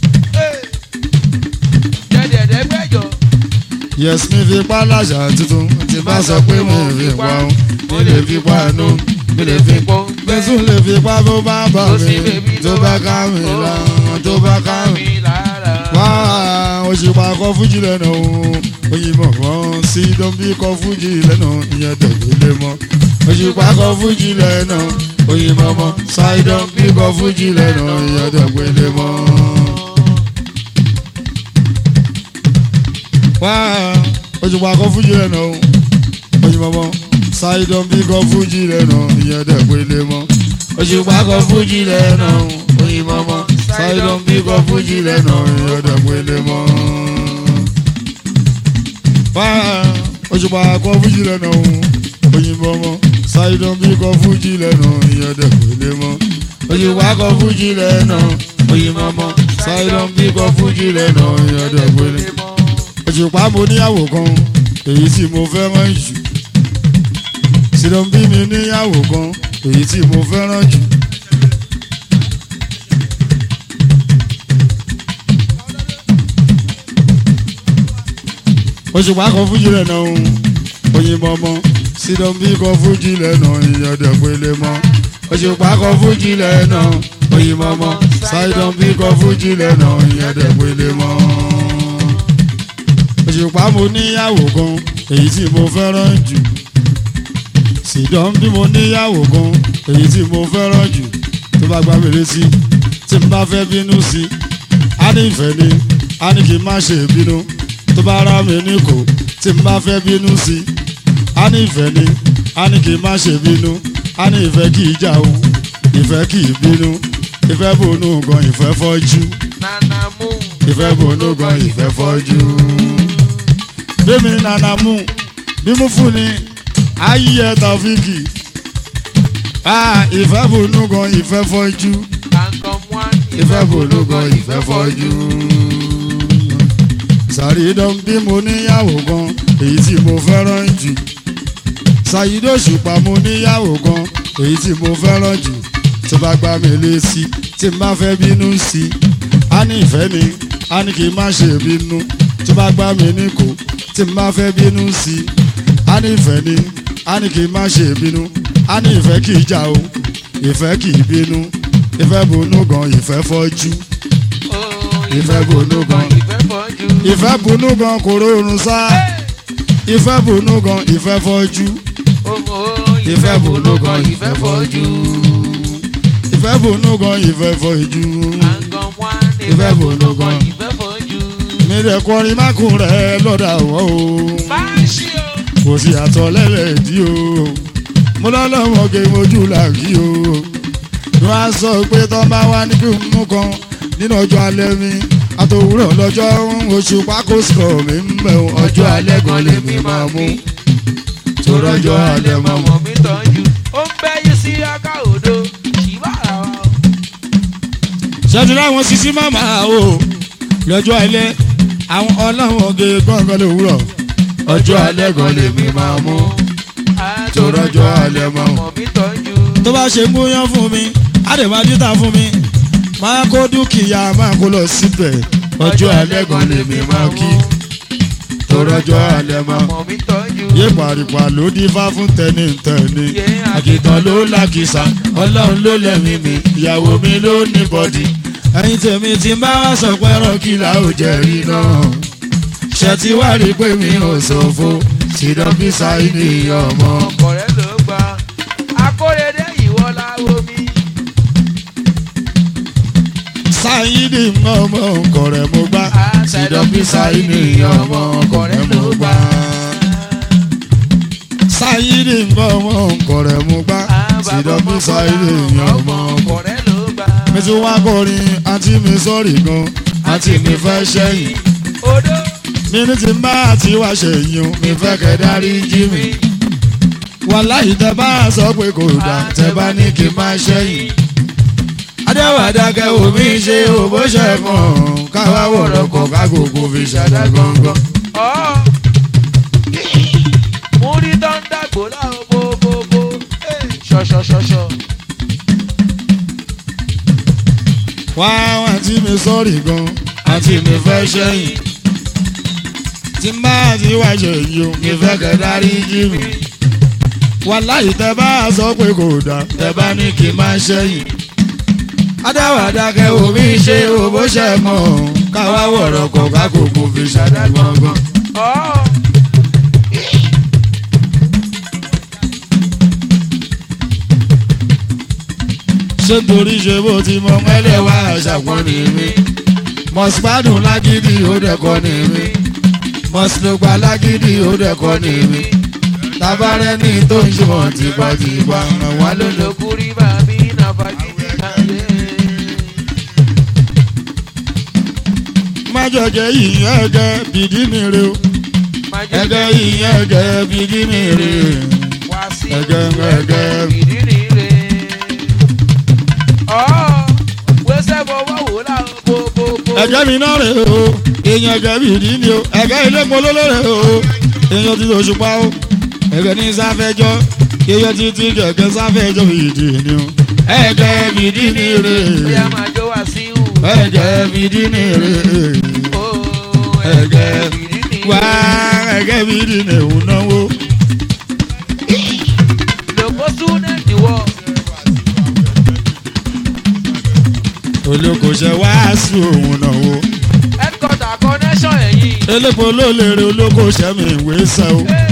Speaker 2: jẹ́dẹ̀ẹ́dẹ́ gbẹ́jọ.
Speaker 1: yes mi fi pa láṣà tuntun tí bá sọ pé mo fi pa ọ́n mi lè fi pa nù mi lè fi pọ́. bẹ́sùn lè fi pa tó bá bà mí tó bá ká mi lára tó bá ká mi.
Speaker 2: lára.
Speaker 1: wá òṣìpá kọ fújì lẹ́nu òyìnbó kan sí dọ́bí kọ fújì lẹ́nu ìyẹn tẹ̀lé mọ́ òṣìpá kọ fújì lẹ́nu òyìnbó mọ́ ṣáìdọ́n bí kọ fújì lẹ́nu ìyẹn tẹ̀lé mọ́. wá òṣìpá kọ fújì lẹ́nu òyìnbó mọ́ ṣáìdọ́n bí kọ fújì lẹ́nu ìyẹn tẹ̀lé mọ́ òṣìpá kọ fújì lẹ́nu òyìnbó mọ́ ṣáìdọ́n bí kọ fújì lẹ́nu ìyẹn tẹ̀lé mọ́ wá òṣùpá kọ fújì lẹ́nu òyìnbó mọ́ ṣáìdán bí kọ fújì lẹ́nu ìyẹn dẹ̀kọ̀lẹ́ mọ́ òṣùpá kọ fújì lẹ́nu òyìnbó mọ́ ṣáìdán bí kọ fújì lẹ́nu ìyẹn dẹ̀kọ̀lẹ́ òṣùpá mo níyàwó kan èyí tí mo fẹ́ràn jù ṣìdán bí mi níyàwó kan èyí tí mo fẹ́ràn jù. òṣùpá kan fújì lẹ́nà òun òyìnbó mọ́ sídọ̀n bí kan fújì lẹ́nà ìyọ̀dẹ̀ pélé mọ́ òṣùpá kan fújì lẹ́nà òyìnbó mọ́ sídọ̀n bí kan fújì lẹ́nà ìyọ̀dẹ̀ pélé mọ́. òṣùpá mo níyàwó kan èyí tí mo fẹ́ràn jù ṣìdán bí mo níyàwó kan èyí tí mo fẹ́ràn jù tó bá gbá mi létí tí n bá fẹ́ bínú sí i á ní ìfẹ́ ni á ní kí n má ṣe bínú tó bá rá mi ní kò tí n bá fẹ́ bínú sí i á ní ìfẹ́ ni á ní kí n má ṣe bínú á ní ìfẹ́ kì í jà o ìfẹ́ kì í bínú ìfẹ́ bònú gan ìfẹ́ fọ́jú
Speaker 2: nana mú.
Speaker 1: ìfẹ́ bònú gan ìfẹ́ fọ́jú. bẹ́ẹ̀mi nana mú bí mo fún ni ayé tàfíkì ah ìfẹ́ bònú gan ìfẹ́ fọ́jú
Speaker 2: kankan mú á.
Speaker 1: ìfẹ́ bònú gan ìfẹ́ fọ́jú. sàrídọ́n bí mo níyàwó gan èyí tí mo fẹ́ràn jù ṣàyídó ṣùpá mo níyàwó gan èyí tí mo fẹ́ràn jù tó bá gbá mi létí tí n bá fẹ́ bínú sí i á ní ìfẹ́ ni á ní kí n má ṣe bínú tó bá gbá mi ní kò tí n bá fẹ́ bínú sí i á ní ìfẹ́ ni á ní kí n má ṣe bínú á ní ìfẹ́ kì í jà o ìfẹ́ kì í bínú ìfẹ́ bonú gan ìfẹ́ fọ́jú ìfẹ́ bonú gan
Speaker 2: ìfẹ́ fọ́jú.
Speaker 1: ìfẹ́ bonú gan kò rọrùn sá ìfẹ́ bonú gan ìfẹ́ fọ́jú
Speaker 2: Omo
Speaker 1: ìfẹ́ bonú gan
Speaker 2: ìfẹ́ fọ́jú.
Speaker 1: ìfẹ́ bonú gan ìfẹ́ fọ́jú
Speaker 2: kankan mú á.
Speaker 1: Ìfẹ́ bonú gan.
Speaker 2: ìfẹ́ fọ́jú.
Speaker 1: mi rẹ̀ kọrin mákùn rẹ̀ lọ́dà wọ́n o
Speaker 2: máa ṣí o.
Speaker 1: kò sí àtọ̀ lẹ́lẹ́dí o mo lọ́lọ́mọge mojú làkí o wọ́n á sọ pé tọ́ bá wá ní kí n mú kan nínú ọjọ́ alẹ́ mi àtòwúrọ̀ lọ́jọ́ oṣù pákó sọ̀ mi ń bẹ̀ o ọjọ́ alẹ́ gan lèmi máa mú tó rọ́jọ́ alẹ́ máa mú.
Speaker 2: ọmọ mi tọ́jú. ó ń bẹ́ yí sí aká odò. ṣìbára wa o.
Speaker 1: ṣẹ́jú láwọn sisi màmá o lọ́jọ́ alẹ́ àwọn ọlọ́mọge gbọ̀ngàn lòwúrọ̀ ọjọ́ alẹ́ gan lèmi máa mú tó rọ́jọ́ alẹ́ máa mú.
Speaker 2: ọmọ mi tọ́jú.
Speaker 1: tó bá ṣe múyán fún mi á lè máa dídá fún mi máa kó dúkìá máa kó lọ síbẹ̀ ọjọ́ alẹ́ gan lèmi máa kí tó rọ́jọ́ alẹ́ máa
Speaker 2: ọmọ mi tọ́jú.
Speaker 1: yé pàrípà ló dífá fún tẹni tẹni
Speaker 2: Yé
Speaker 1: àkìtàn ló làkìsà ọlọ́run ló lẹ́mí mi ìyàwó mi ló ní bọ́dì ẹ̀yin tèmi ti bá wá sọ pé ẹran kìlà ò jẹ́ rí náà ṣe ti wá rí pé mi ò ṣòfò sídọ́bí sáyé ní ọmọ.
Speaker 2: ọkọ rẹ ló gbà. akóredé ìwọ láwo mi.
Speaker 1: sáyidi ọmọ ọkọ rẹ mo gbá sídọ́bí sáyidi ọmọ ọkọ rẹ mo gbá sáyidi ọmọ ọkọ rẹ mo gbá sídọ́bí sáyidi ọmọ ọkọ
Speaker 2: ọkọ rẹ ló gbà.
Speaker 1: mi tún wá kọrin àǹtí mi sọ́ọ̀rì gan àǹtí mi fẹ́ ṣẹ́yìn
Speaker 2: odò
Speaker 1: mi ní ti bá àti wá ṣèyìn mi fẹ́ kẹ́ dárí jí mi wàláhì tẹ bá sọ pé kò dá tẹ bá ní kí n má ṣẹ́yìn adéwàdàkẹ́ omi ṣe òbó ṣẹ̀fọ̀n káwá wọ̀rọ̀ kọ̀ kágògò fi ṣàdá gangan.
Speaker 2: ọ̀ mú rí tọ́ńdà gbòòlà bóbóbó ṣọ̀ṣọ̀ṣọ̀ṣọ̀.
Speaker 1: wá àǹtí mi sọ́ọ̀rì gan àǹtí mi fẹ́ ṣẹ́yìn tí n bá àti wá ṣèyìn o mi fẹ́ kẹ́ dárí jí mi wàláhì tẹ bá sọ pé kò dá tẹ bá ní kí n má ṣẹ́yìn adáwàdàkẹ́ omi ṣe òbó ṣẹ̀mọ̀ káwá wọ̀rọ̀ kọ̀ kágògò fi ṣàdá gangan.
Speaker 2: ọ̀
Speaker 1: ṣé torí ṣe bó ti mọ mẹ́lẹ̀wá àṣàpọ̀ ní mi mọ̀sípàdùn lágídí ó dẹ̀kọ́ ní mi mọ̀sílùgbà lágídí ó dẹ̀kọ́ ní mi tabarẹ́ ní tó ń ṣe wọ́n tipátipá ràn wá lónìí.
Speaker 2: lókùrí bàbí nàfàgídí kàlẹ́.
Speaker 1: májọ̀jẹ̀ yìí ẹ̀gẹ́ bìdí mi rè o ẹ̀gẹ́ yìí ẹ̀gẹ́ bìdí mi rè
Speaker 2: wá sí
Speaker 1: ẹ̀gẹ́ ẹ̀gẹ́.
Speaker 2: ìdírí rẹ̀. ọ̀ wẹ́sẹ̀ fọwọ́ wò láwọn bóbóbó.
Speaker 1: ẹ̀gẹ́ mi náà rè o èèyàn ẹ̀gẹ́ bìdí mi o ẹ̀gẹ́ ilé polówó rè o èèyàn ti tòṣùpá o ẹ̀gẹ́ ní sáfẹ́jọ́ èèyàn ti ti kẹ̀kẹ́ sáfẹ́jọ́ bìdí ni o ẹ̀gẹ́ bìdí mi rè
Speaker 2: bí a máa jó wá sí ìhù.
Speaker 1: ẹ̀gẹ́ bìdí mi rè
Speaker 2: Ó,
Speaker 1: ẹ̀gẹ́
Speaker 2: ìdírí
Speaker 1: wá
Speaker 2: rẹ̀.
Speaker 1: ẹ̀gẹ́ bìdí mi ò náwó.
Speaker 2: lòpọ̀ súnẹ̀tì wọ̀.
Speaker 1: olókoṣẹ wàásù òun náwó
Speaker 2: headquarter connection ẹ̀yìn.
Speaker 1: elépo ló lè re olókoṣẹ mi ìwé sẹ o
Speaker 2: Hey,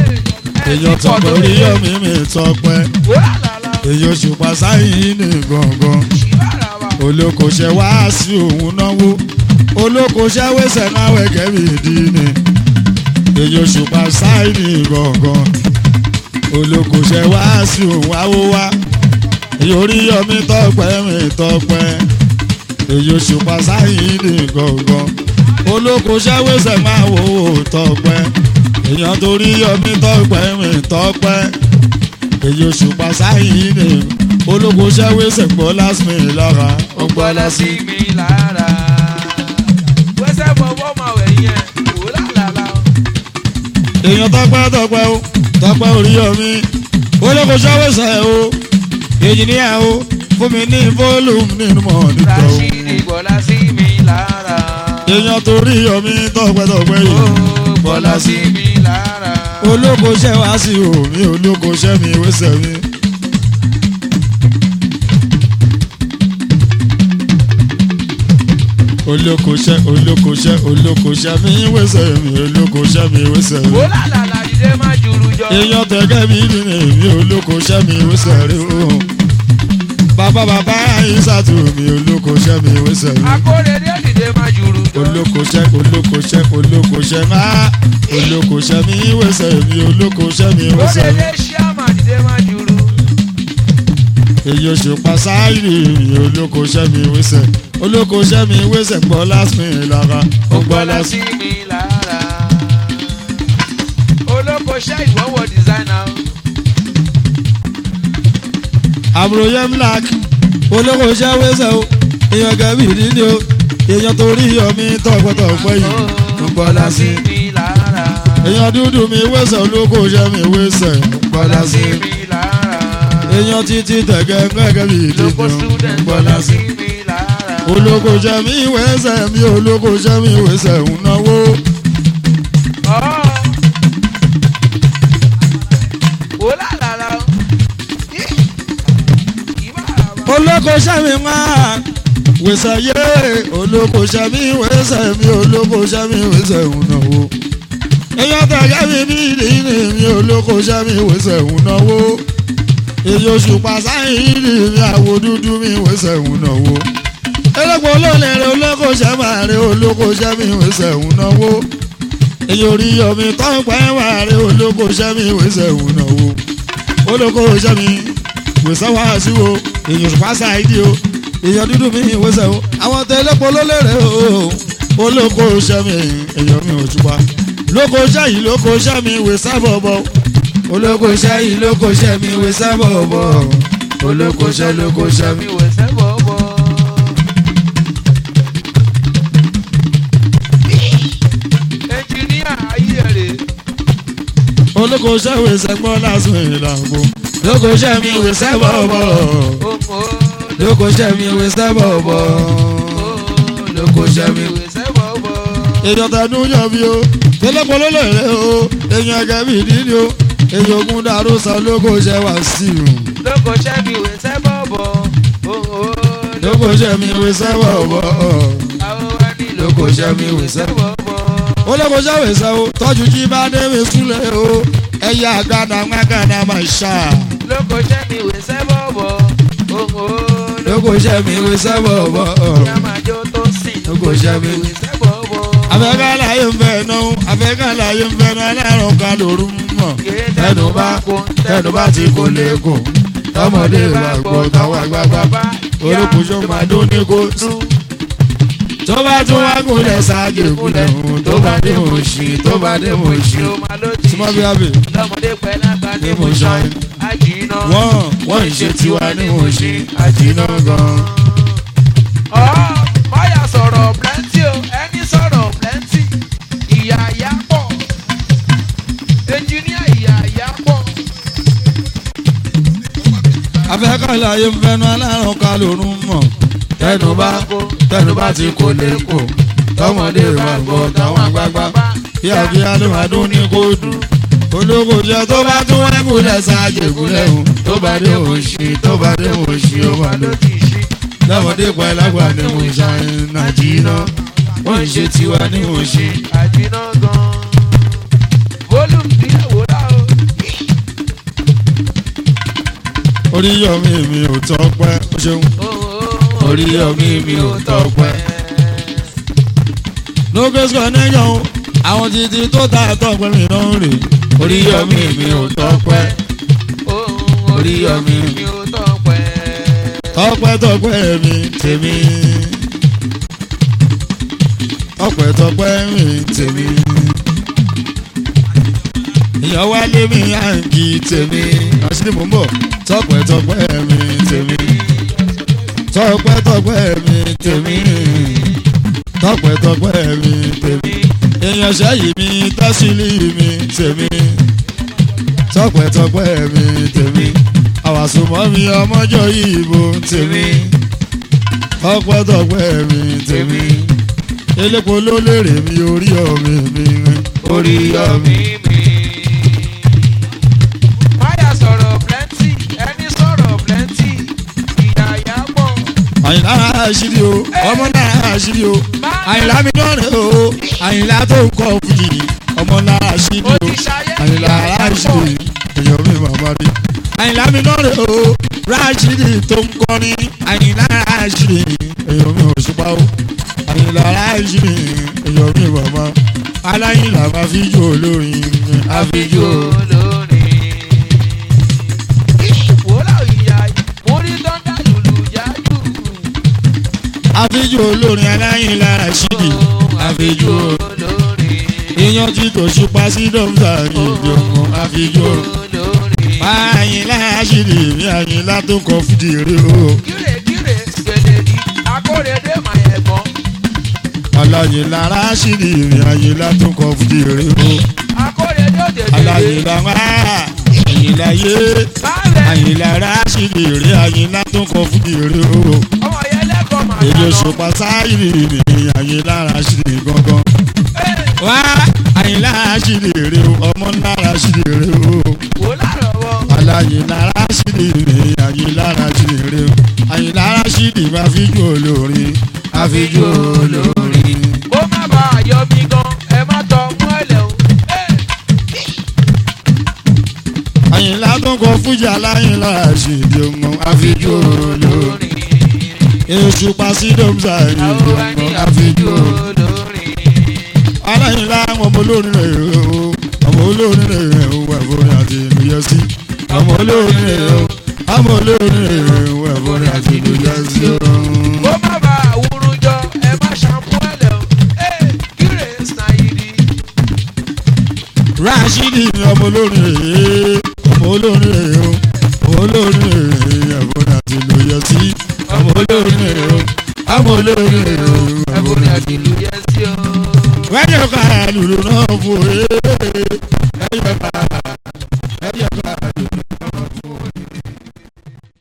Speaker 1: èèyàn tọpẹ orí yọmí mi tọpẹ
Speaker 2: Ó làlàlà.
Speaker 1: èèyàn ṣùpá sáyìn ní gangan
Speaker 2: Ṣìbára wa.
Speaker 1: olókoṣẹ wá sí òun náwó olókoṣẹ wẹsẹ náà wẹgẹ mi dì ní èèyàn ṣùpá sáyìn ní gangan olókoṣẹ wá sí òun àwọ wá èèyàn orí yọmí tọpẹ mi tọpẹ èèyàn ṣùpá sáyìn ní gangan olókoṣẹ wẹsẹ máa wò ó tọpẹ èèyàn torí yọmí tọpẹ mi tọpẹ èyí oṣù pàṣáyìn ní ológun ṣẹ́wé ṣègbọ́ lásìmì lára
Speaker 2: Ó gbọ́dọ̀ sí mi lára. Wẹ́sẹ̀ fọwọ́ máa wẹ̀ yẹn. Ó làlàlà.
Speaker 1: èèyàn tọpẹ́ tọpẹ́ o tọpẹ́ orí omi ológun ṣẹ́wé ṣe o èjìníyà o fún mi ní fólùmù nínú mọ̀ nípa o
Speaker 2: Rashidi gbọ́dọ̀ sí mi lára.
Speaker 1: èèyàn torí omi tọpẹ́ tọpẹ́
Speaker 2: Ó
Speaker 1: yìí
Speaker 2: gbọ́dọ̀ sí mi lára.
Speaker 1: ológun ṣẹ́ wá sí omi ológun ṣẹ́ mi wẹ́sẹ̀ mi. olókoṣẹ́ olókoṣẹ́ olókoṣẹ́ mi wẹ́sẹ̀ mi olókoṣẹ́ mi wẹ́sẹ̀ mi.
Speaker 2: Ó làlàlà ìdè má juru jọ.
Speaker 1: èèyàn tẹ̀gẹ́ mi nínú èmi olókoṣẹ́ mi wẹ́sẹ̀ rí o. bàbá bàbá ìsàtù mi olókoṣẹ́ mi wẹ́sẹ̀ mi.
Speaker 2: Akóredé dìde má juru jọ.
Speaker 1: olókoṣẹ́ olókoṣẹ́ olókoṣẹ́ má olókoṣẹ́ mi wẹ́sẹ̀ mi olókoṣẹ́ mi wẹ́sẹ̀ mi.
Speaker 2: Kóredé ṣíàmà dìde má juru.
Speaker 1: èyí oṣù pasáìrì mi olókoṣẹ́ mi wẹ́sẹ̀ olókoṣẹ́ mi wẹ́sẹ̀ gbọ́ lásìmì lára ó
Speaker 2: Ó
Speaker 1: gbọ́
Speaker 2: gbọ́dọ̀
Speaker 1: lásìmì.
Speaker 2: sí mi lára. Olókoṣẹ́ ìwọ́wọ́ dìsáínà.
Speaker 1: àbúrò yẹn black olókoṣẹ́ wẹ́sẹ̀ o èèyàn gẹ̀bí nídìí o èèyàn torí yọmí tọpẹ́tọpẹ́ yìí ó gbọ́
Speaker 2: Gbọ́dọ̀ sí
Speaker 1: lásìmì.
Speaker 2: mi lára.
Speaker 1: èèyàn dúdú mi wẹ́sẹ̀ olókoṣẹ́ mi wẹ́sẹ̀ ó gbọ́
Speaker 2: Gbọ́dọ̀ sí
Speaker 1: lásìmì.
Speaker 2: mi lára.
Speaker 1: èèyàn títí tẹ̀gẹ́ gẹ́gẹ́ bí
Speaker 2: Lóko
Speaker 1: ìdíje ó
Speaker 2: student
Speaker 1: gbọ́
Speaker 2: gbọ́dọ̀ sí
Speaker 1: lásìmì.
Speaker 2: mi lára.
Speaker 1: olókoṣẹ́ mi wẹ́sẹ̀ mi olókoṣẹ́ mi wẹ́sẹ̀ ń náwó.
Speaker 2: Ọ́. Ó làlàlà. Ih. Ìbára wa.
Speaker 1: olókoṣẹ́ mi máa wẹ̀sẹ̀ yé olókoṣẹ́ mi wẹ̀sẹ̀ mi olókoṣẹ́ mi wẹ̀sẹ̀ ń náwó. èèyàn tẹ̀gẹ́ mi bí ìdílé mi olókoṣẹ́ mi wẹ̀sẹ̀ ń náwó. èyí oṣù pàṣáyìn ìdí mi àwo dúdú mi wẹ̀sẹ̀ ń náwó. elépo olóòlẹ̀ olókoṣẹ́ máa rí olókoṣẹ́ mi wẹ̀sẹ̀ ń náwó. èyí orí yọmi tọ́pẹ́ máa rí olókoṣẹ́ mi wẹ̀sẹ̀ ń náwó. olókoṣẹ́ mi wẹ̀sẹ̀ wá sí wo èyàn pàṣẹ àìdí o èyàn dúdú mi ìwẹsẹ̀ o àwọn tẹlẹ́pọ̀ ló lérè o olóko iṣẹ́ mi èyàn mi ò túpa lóko iṣẹ́ yìí lóko iṣẹ́ mi wẹ̀sẹ̀ bọ̀bọ̀ olóko iṣẹ́ yìí lóko iṣẹ́ mi wẹ̀sẹ̀ bọ̀bọ̀ olóko iṣẹ́ lóko iṣẹ́ mi.
Speaker 2: Mi wẹ̀ sẹ́ bọ̀bọ̀. Ẹnjìníà ayé rẹ̀.
Speaker 1: olóko iṣẹ́ wẹ̀sẹ̀ gbọ́ lásán ìlànà lóko iṣẹ́ mi wẹ̀sẹ̀ bọ̀bọ̀
Speaker 2: Òmò.
Speaker 1: lóko iṣẹ́ mi wẹ̀sẹ̀ bọ̀bọ̀ lóko iṣẹ́ mi.
Speaker 2: wẹ̀ sẹ́ bọ̀bọ̀.
Speaker 1: èèyàn tẹnu yàn bí o tẹlẹpọ ló lè rẹ o èèyàn ẹgẹ bí dídí o èèyàn ogun dàrú san lóko ṣe wá sí i
Speaker 2: Lóko ṣẹ́ mi wẹ̀ sẹ́ bọ̀bọ̀. Òmò.
Speaker 1: lóko ṣe mi wé sẹ́wọ̀ bọ̀
Speaker 2: Àwọn wa ní lóko ṣẹ́ mi wẹ̀ sẹ́ bọ̀bọ̀.
Speaker 1: ó lóko ṣe wé sẹ́wọ̀ tọ́jú jí bá dé mi súnlẹ̀ o ẹ̀yà àgànà àgànà máa ṣá
Speaker 2: Lóko ṣẹ́ mi wẹ̀ sẹ́ bọ̀bọ̀. Òmò.
Speaker 1: lóko ṣe mi wé sẹ́wọ̀ bọ̀
Speaker 2: Yàmájọ́ tó sìn.
Speaker 1: Lóko ṣẹ́ mi.
Speaker 2: wẹ̀ sẹ́ bọ̀bọ̀.
Speaker 1: afẹ́ká láyé ń fẹ́ náà afẹ́ká láyé ń fẹ́ náà alárùn ká lóru mọ̀ tẹnu bá tẹnu bá ti kó lẹ́kọ̀ọ́ tọmọdé bá gbọ́ táwọn àgbààgbà olùkùnjọ máa dún ní kóòtù. tó bá tún wá gúnlẹ̀ ṣáájú ìgúnlẹ̀ hùn tó bá dé mò ń ṣí tó bá dé mò ń ṣí. súnmọ́ bí abẹ.
Speaker 2: lọ́mọdé pẹ́ lágbà ní
Speaker 1: Ní
Speaker 2: mo
Speaker 1: mo
Speaker 2: ṣan
Speaker 1: ṣan.
Speaker 2: àjìnà.
Speaker 1: wọ́n wọ́n ń ṣe tiwa ní mò ń ṣí àjìnà gan.
Speaker 2: ọ̀ báyà sọ̀rọ̀ plenty o ẹni sọ̀rọ̀ plenty ìyá ìyá pọ̀ ẹnjìníà ìyá ìyá pọ̀.
Speaker 1: afẹ́ká láyé ń fẹ́nu alárùn ká lóru mọ̀ tẹnu bá tẹnu bá ti kó lẹ́kọ̀ọ́ tọmọdé bá gbọ́ táwọn àgbààgbà kíákíá ló máa dún ní kóòtù. olóko jẹ tó bá tún wá gúnlẹ̀ ṣáájú ìgúnlẹ̀ hùn tó bá dé mò ń ṣí tó bá dé mò ń ṣí ó máa lọ.
Speaker 2: ló ti ṣí.
Speaker 1: lọ́mọdé pa ẹlágbà ní mò ń ṣàyìn nàìjíríà wọ́n ń ṣe tiwa ní mò ń ṣí.
Speaker 2: àjìnà gan. volume díẹ̀ wò dá o.
Speaker 1: oríyọmí mi ò tọpẹ́ o ṣeun
Speaker 2: Oríyọmí mi ò tọpẹ́.
Speaker 1: lókèsì connection o àwọn títí tó ta tọpẹ́ mi náà rè
Speaker 2: Oríyọmí mi ò tọpẹ́. Oríyọmí mi ò tọpẹ́.
Speaker 1: tọpẹ́ tọpẹ́ mi tèmi tọpẹ́ tọpẹ́ mi tèmi ìyàn wálé mi àǹkì tèmi àṣírí mò ń bọ̀ tọpẹ́ tọpẹ́ mi tèmi tọpẹ́ tọpẹ́ mi tèmi tọpẹ́ tọpẹ́ mi tèmi èèyàn ṣẹ́yìn mi tẹ́sílì mi tèmi tọpẹ́ tọpẹ́ mi tèmi àwàsùnmọ́ mi ọmọjọ́ ìbò tèmi tọpẹ́ tọpẹ́ mi tèmi elépo ló lérè mi orí ọ̀mì mi
Speaker 2: Oríyọmí mi. Máyà sọ̀rọ̀ plenty, ẹni sọ̀rọ̀ plenty, ìyá ìyá pọ̀.
Speaker 1: àyìnlá àṣírí o ọmọ náà àṣírí o àyìnlá mi náà rè o àyìnlá tó ń kọ fújì ọmọ náà àṣírí
Speaker 2: Ó
Speaker 1: o
Speaker 2: ti ṣayé
Speaker 1: àyìnlá
Speaker 2: ìyá ìyá pọ̀.
Speaker 1: àṣírí èèyàn mi màmá rí àyìnlá mi náà rè o ráṣírí tó ń kọrin àyìnlá àṣírí èèyàn mi òṣùpá o àyìnlá àṣírí èèyàn mi màmá aláyìnlá máa fi jó olórin àfijó
Speaker 2: olórin. Wòlá ìyá mo rí dọ́ndà lùlù yájú.
Speaker 1: àfijó olórin aláyìnlá àṣírí àfijó
Speaker 2: olórin.
Speaker 1: èèyàn tí kò ṣùpá sí dọ́ńtà ìjọba àfijó.
Speaker 2: olórin.
Speaker 1: àyìnlá àṣírí mi àyìnlá tó kọ fújì rè o.
Speaker 2: Kíre kíre gbèlè ní akóredé mà ẹ̀gbọ́n.
Speaker 1: aláyìnlá àṣírí mi àyìnlá tó kọ fújì rè o.
Speaker 2: Akóredé òdèdè.
Speaker 1: aláyìnlá wá àyìnlá yé
Speaker 2: Báàlẹ̀
Speaker 1: àyìnlá àṣírí rè àyìnlá tó kọ fújì rè o.
Speaker 2: ọmọ yẹn lẹ́kọ̀ọ́ mà
Speaker 1: èdè
Speaker 2: dáná.
Speaker 1: òṣùpá sáyìrì mi àyìnlá àṣírí gangan. wá àyìnlá àṣírí rè o ọmọ ńlá àṣírí rè o.
Speaker 2: Wòlá rọ̀wọ́.
Speaker 1: àyìnlá àṣírí mi àyìnlá àṣírí rè o. àyìnlá àṣírí máa fi jó olórin àfijó olórin.
Speaker 2: Kó má bàa yọ mí gan, ẹ má tọ mọ́lẹ̀ o.
Speaker 1: àyìnlá tó kọ fújì aláyìnlá àṣìdì ọmọ àfijó olórin. èṣù pàṣídọ́mùsà ìdí ọmọ àfijó olórin. aláyìnlá ọmọ olórin rẹ̀ o ọmọ olórin rẹ̀ o ẹ̀fọ́rin àti ìlú yẹ sí. ọmọ olórin rẹ̀ o ọmọ olórin rẹ̀ o ẹ̀fọ́rin àti ìlú yẹ sí.
Speaker 2: Kó má bàa wúrú jọ, ẹ má ṣàmúlẹ̀ o. Kíre Snahidi.
Speaker 1: Rashidi ni ọmọ olórin rẹ̀ ọmọ olórin rẹ̀ o ọmọ olórin rẹ̀ ẹ̀fọ́rin àti ìlú yẹ sí. ọmọ olórin rẹ̀ o ọmọ olórin rẹ̀ o
Speaker 2: Ẹ̀bùn àti ìlú yẹn sí o.
Speaker 1: wẹ́n yóò ká lùlù náà fò é ẹ̀yọ̀ ká